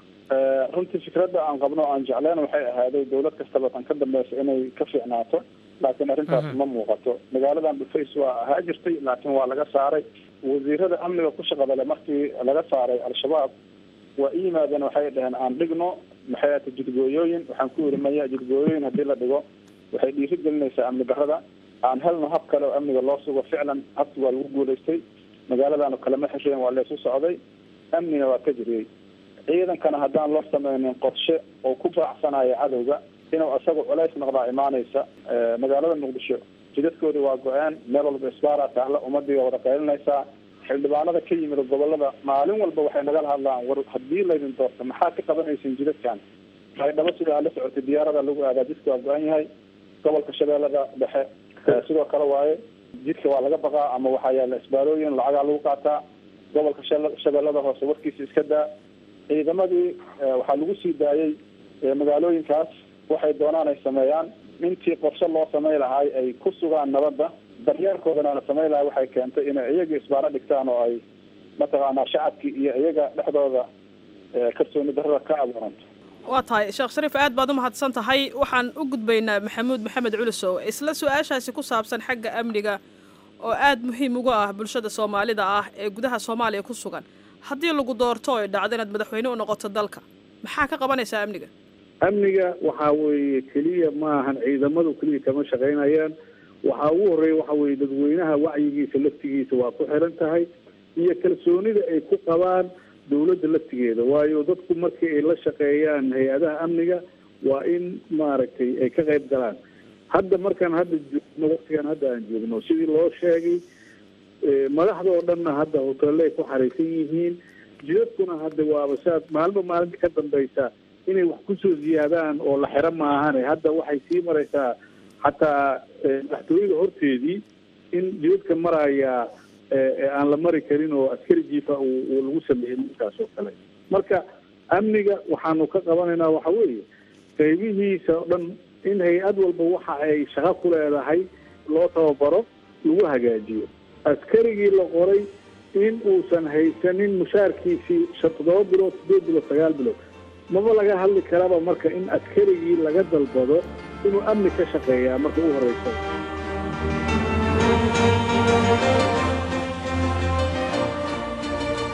runtii fikradda aan qabno aan jecleen waxay ahaaday dawlad kastaba tan ka dambeysa inay ka fiicnaato laakiin arrintaas ma muuqato magaaladan dhufays waa ahaa jirtay laakiin waa laga saaray wasiirada amniga ku shaqada le markii laga saaray al-shabaab waa i yimaadeen waxay dhaheen aan dhigno maxay ata jidgooyooyin waxaan ku yiri maya jidgooyooyin haddii la dhigo waxay dhiiri gelinaysaa amni darrada aan helno hab kale oo amniga loo sugo ficlan habki waa lagu guulaystay magaaladaanu kalama xesheen waa laysu socday amnina waa ka jiriyey ciidankana haddaan loo sameynin qorshe oo ku baacsanayo cadowga inuu isaga culays noqdaa imaanaysa magaalada muqdisho jidadkoodii waa go-een meel walba isbaara taahla ummadii waa wada qaylinaysaa xildhibaanada ka yimid gobolada maalin walba waxay nagala hadlaan war haddii laydin doorto maxaa ka qabanaysin jidadkan baydhabo sidaa la socotay diyaarada lagu aadaa jidka waa go-an yahay gobolka shabeellada dhexe sidoo kale waaye jidka waa laga baqaa ama waxaa yaala isbaarooyin lacagaa lagu qaataa gobolka shabeellada hoose warkiisa iska daa ciidamadii waxaa lagu sii daayey magaalooyinkaas waxay doonaan ay sameeyaan intii qorshe loo samey lahaay ay ku sugaan nabadda daryeelkoodana la samey lahay waxay keentay inay iyaga isbaaro dhigtaan oo ay mataqaanaa shacabkii iyo iyaga dhexdooda kalsooni darrada ka abuuranto waa tahay sheekh shariif aad baad u mahadsan tahay waxaan u gudbaynaa maxamuud maxamed culisow isla su-aashaasi ku saabsan xagga amniga oo aada muhiim uga ah bulshada soomaalida ah ee gudaha soomaaliya ku sugan haddii lagu doorto ay dhacdo inaad madaxweyne u noqoto dalka maxaa ka qabanaysaa amniga amniga waxaa weeye keliya ma ahan ciidamadu keliya kama shaqaynayaan waxaa ugu horreeya waxa weeye dadweynaha wacyigiisa laftigiisa waa ku xiran tahay iyo kalsoonida ay ku qabaan dawladda laftigeeda waayo dadku markii ay la shaqeeyaan hay-adaha amniga waa in maaragtay ay ka qayb galaan hadda markaan hadda joogno waktigan hadda aan joogno sidii loo sheegay madaxda oo dhanna hadda hoteelle ay ku xariisan yihiin jidadkuna hadda waaba saad maalinba maalinta ka dambaysa inay wax kusoo ziyaadaan oo la xiro maahane hadda waxay sii maraysaa xataa madaxtooyada horteedii in jidadka maraya aan la mari karin oo askari jiifa uu lagu sameeyey markaas oo kale marka amniga waxaanu ka qabanaynaa waxa weeye qaybihiisa o dhan in hay-ad walba waxa ay shaqo ku leedahay loo tababaro lagu hagaajiyo askarigii la qoray in uusan haysanin mushaarkiisii shan toddoba bilood sideed bilood sagaal bilood maba laga hadli karaba marka in askarigii laga dalbado inuu amni ka shaqeeyaa marka u horeysa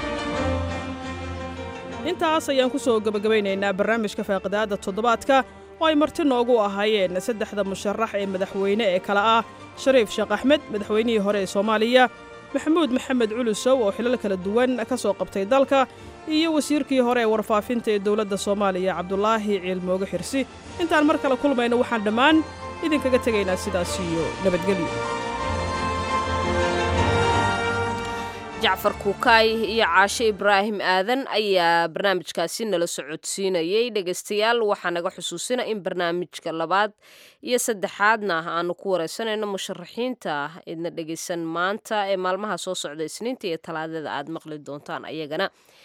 intaas ayaan ku soo gebagabaynaynaa barnaamijka faaqidaadda toddobaadka oo ay marti noogu ahaayeen saddexda musharax ee madaxweyne ee kale ah shariif sheekh axmed madaxweynihii hore ee soomaaliya maxamuud maxamed culusow oo xilal kala duwan ka soo qabtay dalka iyo wasiirkii hore ee warfaafinta ee dowladda soomaaliya cabdulaahi ciilmooge xirsi intaan mar kale kulmayno waxaan dhammaan idinkaga tegaynaa sidaas iyo nabadgelyo jacfar kuukaay iyo caashe ibraahim aadan ayaa barnaamijkaasi nala socodsiinayay dhegaystayaal waxaa naga xusuusina in barnaamijka labaad iyo saddexaadna aanu ku wareysanayno musharaxiinta idna dhegaysan maanta ee maalmaha soo socda isniinta iyo talaadada aad maqli doontaan ayagana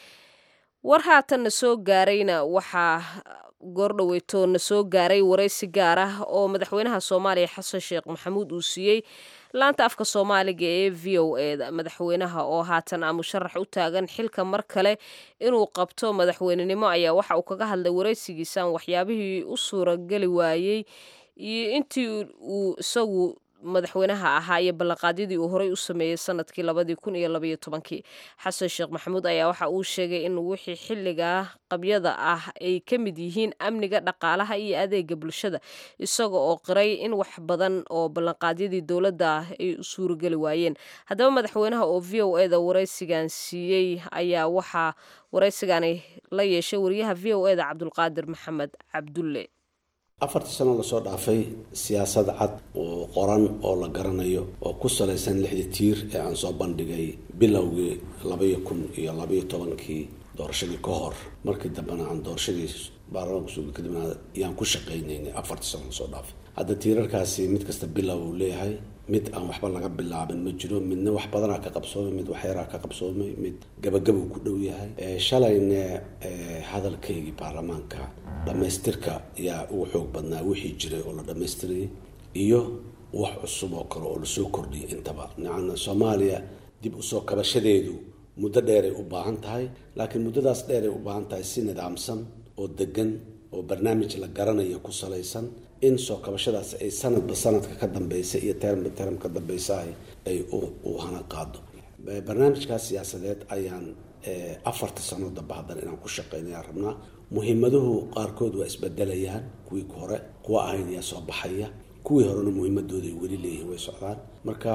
war haatanna soo gaarayna waxaa goordhoweyto na soo gaaray waraysi gaar ah oo madaxweynaha soomaaliya xasan sheekh maxamuud uu siiyey laanta afka soomaaliga ee v o eda madaxweynaha oo haatan ah musharax u taagan xilka mar kale inuu qabto madaxweynenimo ayaa waxa uu kaga hadlay waraysigiisan waxyaabihii u suurageli waayey iyo intii uu isagu madaxweynaha ahaa iyo ballanqaadyadii uu horey u sameeyey sanadkii labadii kun iyo labaiyo tobankii xasan sheekh maxamuud ayaa waxa uu sheegay in wixii xilligaa qabyada ah ay ka mid yihiin amniga dhaqaalaha iyo adeega bulshada isaga oo qiray in wax badan oo ballanqaadyadii dowladda ay u suurageli waayeen haddaba madaxweynaha oo v o eda waraysigan siiyey ayaa waxaa waraysigani la yeeshay wariyaha v o eda cabdulqaadir maxamed cabdulle afartii sano lasoo dhaafay siyaasad cad oo qoran oo la garanayo oo ku salaysan lixdii tiir ee aan soo bandhigay bilowgii labaiyo kun iyo labaiyo tobankii doorashadii ka hor markii dambena aan doorashadii baarlamaanka suuga kadibna yaan ku shaqaynaynay afartii sano lasoo dhaafay hadda tiirarkaasi mid kasta bilow uu leeyahay mid aan waxba laga bilaabin ma jiro midna wax badanaa ka qabsoomay mid waxyaraa ka qabsoomay mid gabagabuu ku dhow yahay shalayne hadalkaygii baarlamaanka dhammaystirka yaa ugu xoog badnaa wixii jiray oo la dhammaystirayay iyo wax cusub oo kale oo lasoo kordhiyay intaba yacni soomaaliya dib usoo kabashadeedu muddo dheeray u baahan tahay laakiin muddadaas dheeray u baahan tahay si nidaamsan oo degan oo barnaamij la garanayo ku salaysan in soo kabashadaas ay sanadba sanadka ka dambeysa iyo termba term ka dambeysaah ay u hana qaado barnaamijkaas siyaasadeed ayaan afarta sano damba haddana inaan ku shaqeynaya rabnaa muhiimaduhu qaarkood waa isbedelayaan kuwii hore kuwa ahayn yaa soo baxaya kuwii horena muhiimadooda ay weli leeyihiin way socdaan marka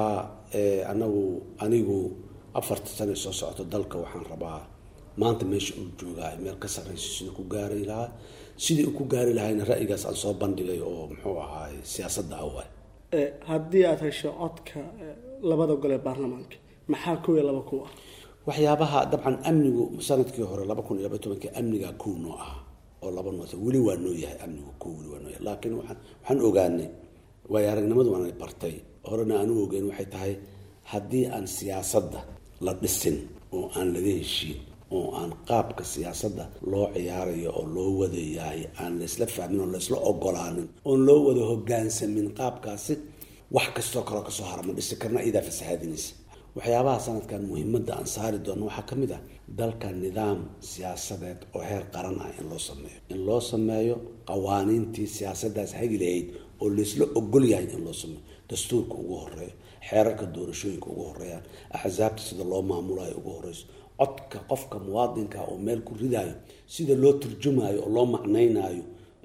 anagu anigu afarta sano soo socoto dalka waxaan rabaa maanta meesha uu joogaa meel ka sarreyso sidii ku gaari lahaa sidii uu ku gaari lahayna ra'yigaas aan soo bandhigay oo muxuu ahaay siyaasadda awa haddii aada hesho codka labada gole baarlamaanka maxaa kow iyo laba kuw ah waxyaabaha dabcan amnigu sanadkii hore laba kun iyo laba tobankii amnigaa kow noo ah oo laba noota weli waa noo yahay amnigu kow weli waa noo yahay laakiin waxaan waxaan ogaanay waayo aragnimadu waana bartay horena aan u ogeyn waxay tahay haddii aan siyaasadda la dhisin oo aan laga heshiin oo aan qaabka siyaasadda loo ciyaarayo oo loo wadayahay aan laysla fahmin oo laysla ogolaanin oon loo wada hogaansamin qaabkaasi wax kastoo kaloo kasoo harama dhisi karna iyadaa fasahaadinaysa waxyaabaha sanadkan muhiimadda aan saari doono waxaa ka mid ah dalka nidaam siyaasadeed oo heer qaran ah in loo sameeyo in loo sameeyo qawaaniintii siyaasaddaas hagi lahayd oo laysla ogol yahay in loo sameeyo dastuurka ugu horeeyo xeerarka doorashooyinka ugu horeeyaan axsaabta sida loo maamulayo ugu horeyso codka qofka muwaadinka oo meel ku ridaayo sida loo turjumaayo oo loo macnaynaayo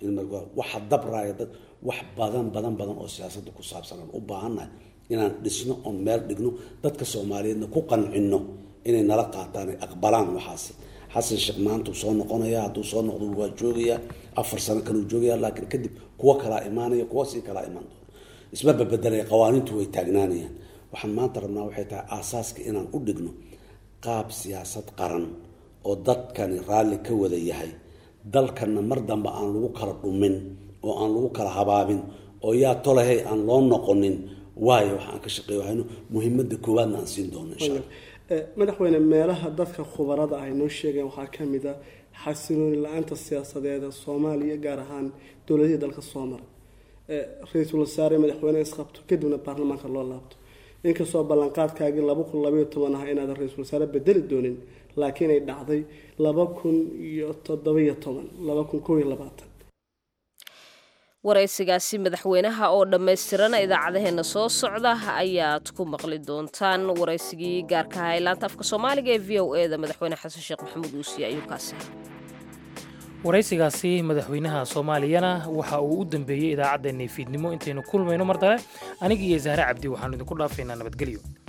waxa dabraayo dad wax badan badan badan oo siyaasadda ku saabsan aan u baahannahay inaan dhisno oon meel dhigno dadka soomaaliyeedna ku qancino inay nala qaataan ay aqbalaan waxaas xasan sheekh maanta uu soo noqonaya hadduu soo noqdo waa joogayaa afar sano kaleu joogaya laakiin kadib kuwo kalaa imaanaya kuwo sii kalaa imaan doono isma babedelaya qawaaniintu way taagnaanayaan waxaan maanta rabnaa waxay tahay aasaaska inaan u dhigno qaab siyaasad qaran oo dadkani raalli ka wada yahay dalkanna mar dambe aan lagu kala dhumin oo aan lagu kala habaabin oo yaa tolahay aan loo noqonin waayo waxaan ka shaqeey wahayno muhiimadda koowaadna aan siin doono insha allah madaxweyne meelaha dadka khubarada ay noo sheegeen waxaa ka mid a xasilooni la-aanta siyaasadeeda soomaaliya gaar ahaan dowladihii dalka soo maray ra-iisul wasaare madaxweyne isqabto kadibna baarlamaanka loo laabto inkastoo ballanqaadkaagii laba kun labaiyo toban ah inaadan ra-iisul wasaare bedeli doonin laakiin ay dhacday laba kun iyo toddobaiyo toban laba kun kow iyo labaatan waraysigaasi madaxweynaha oo dhammaystirana idaacadaheena soo socda ayaad ku maqli doontaan waraysigii gaarka ahaa ee laanta afka soomaaliga ee v o e da madaxweyne xasan sheekh maxamuud uusiye ayuu kaasi waraysigaasi madaxweynaha soomaaliyana waxa uu u dambeeyey idaacaddeenii fiidnimo intaynu kulmayno mar dale aniga iyo zahre cabdi waxaanu idinku dhaafaynaa nabadgelyo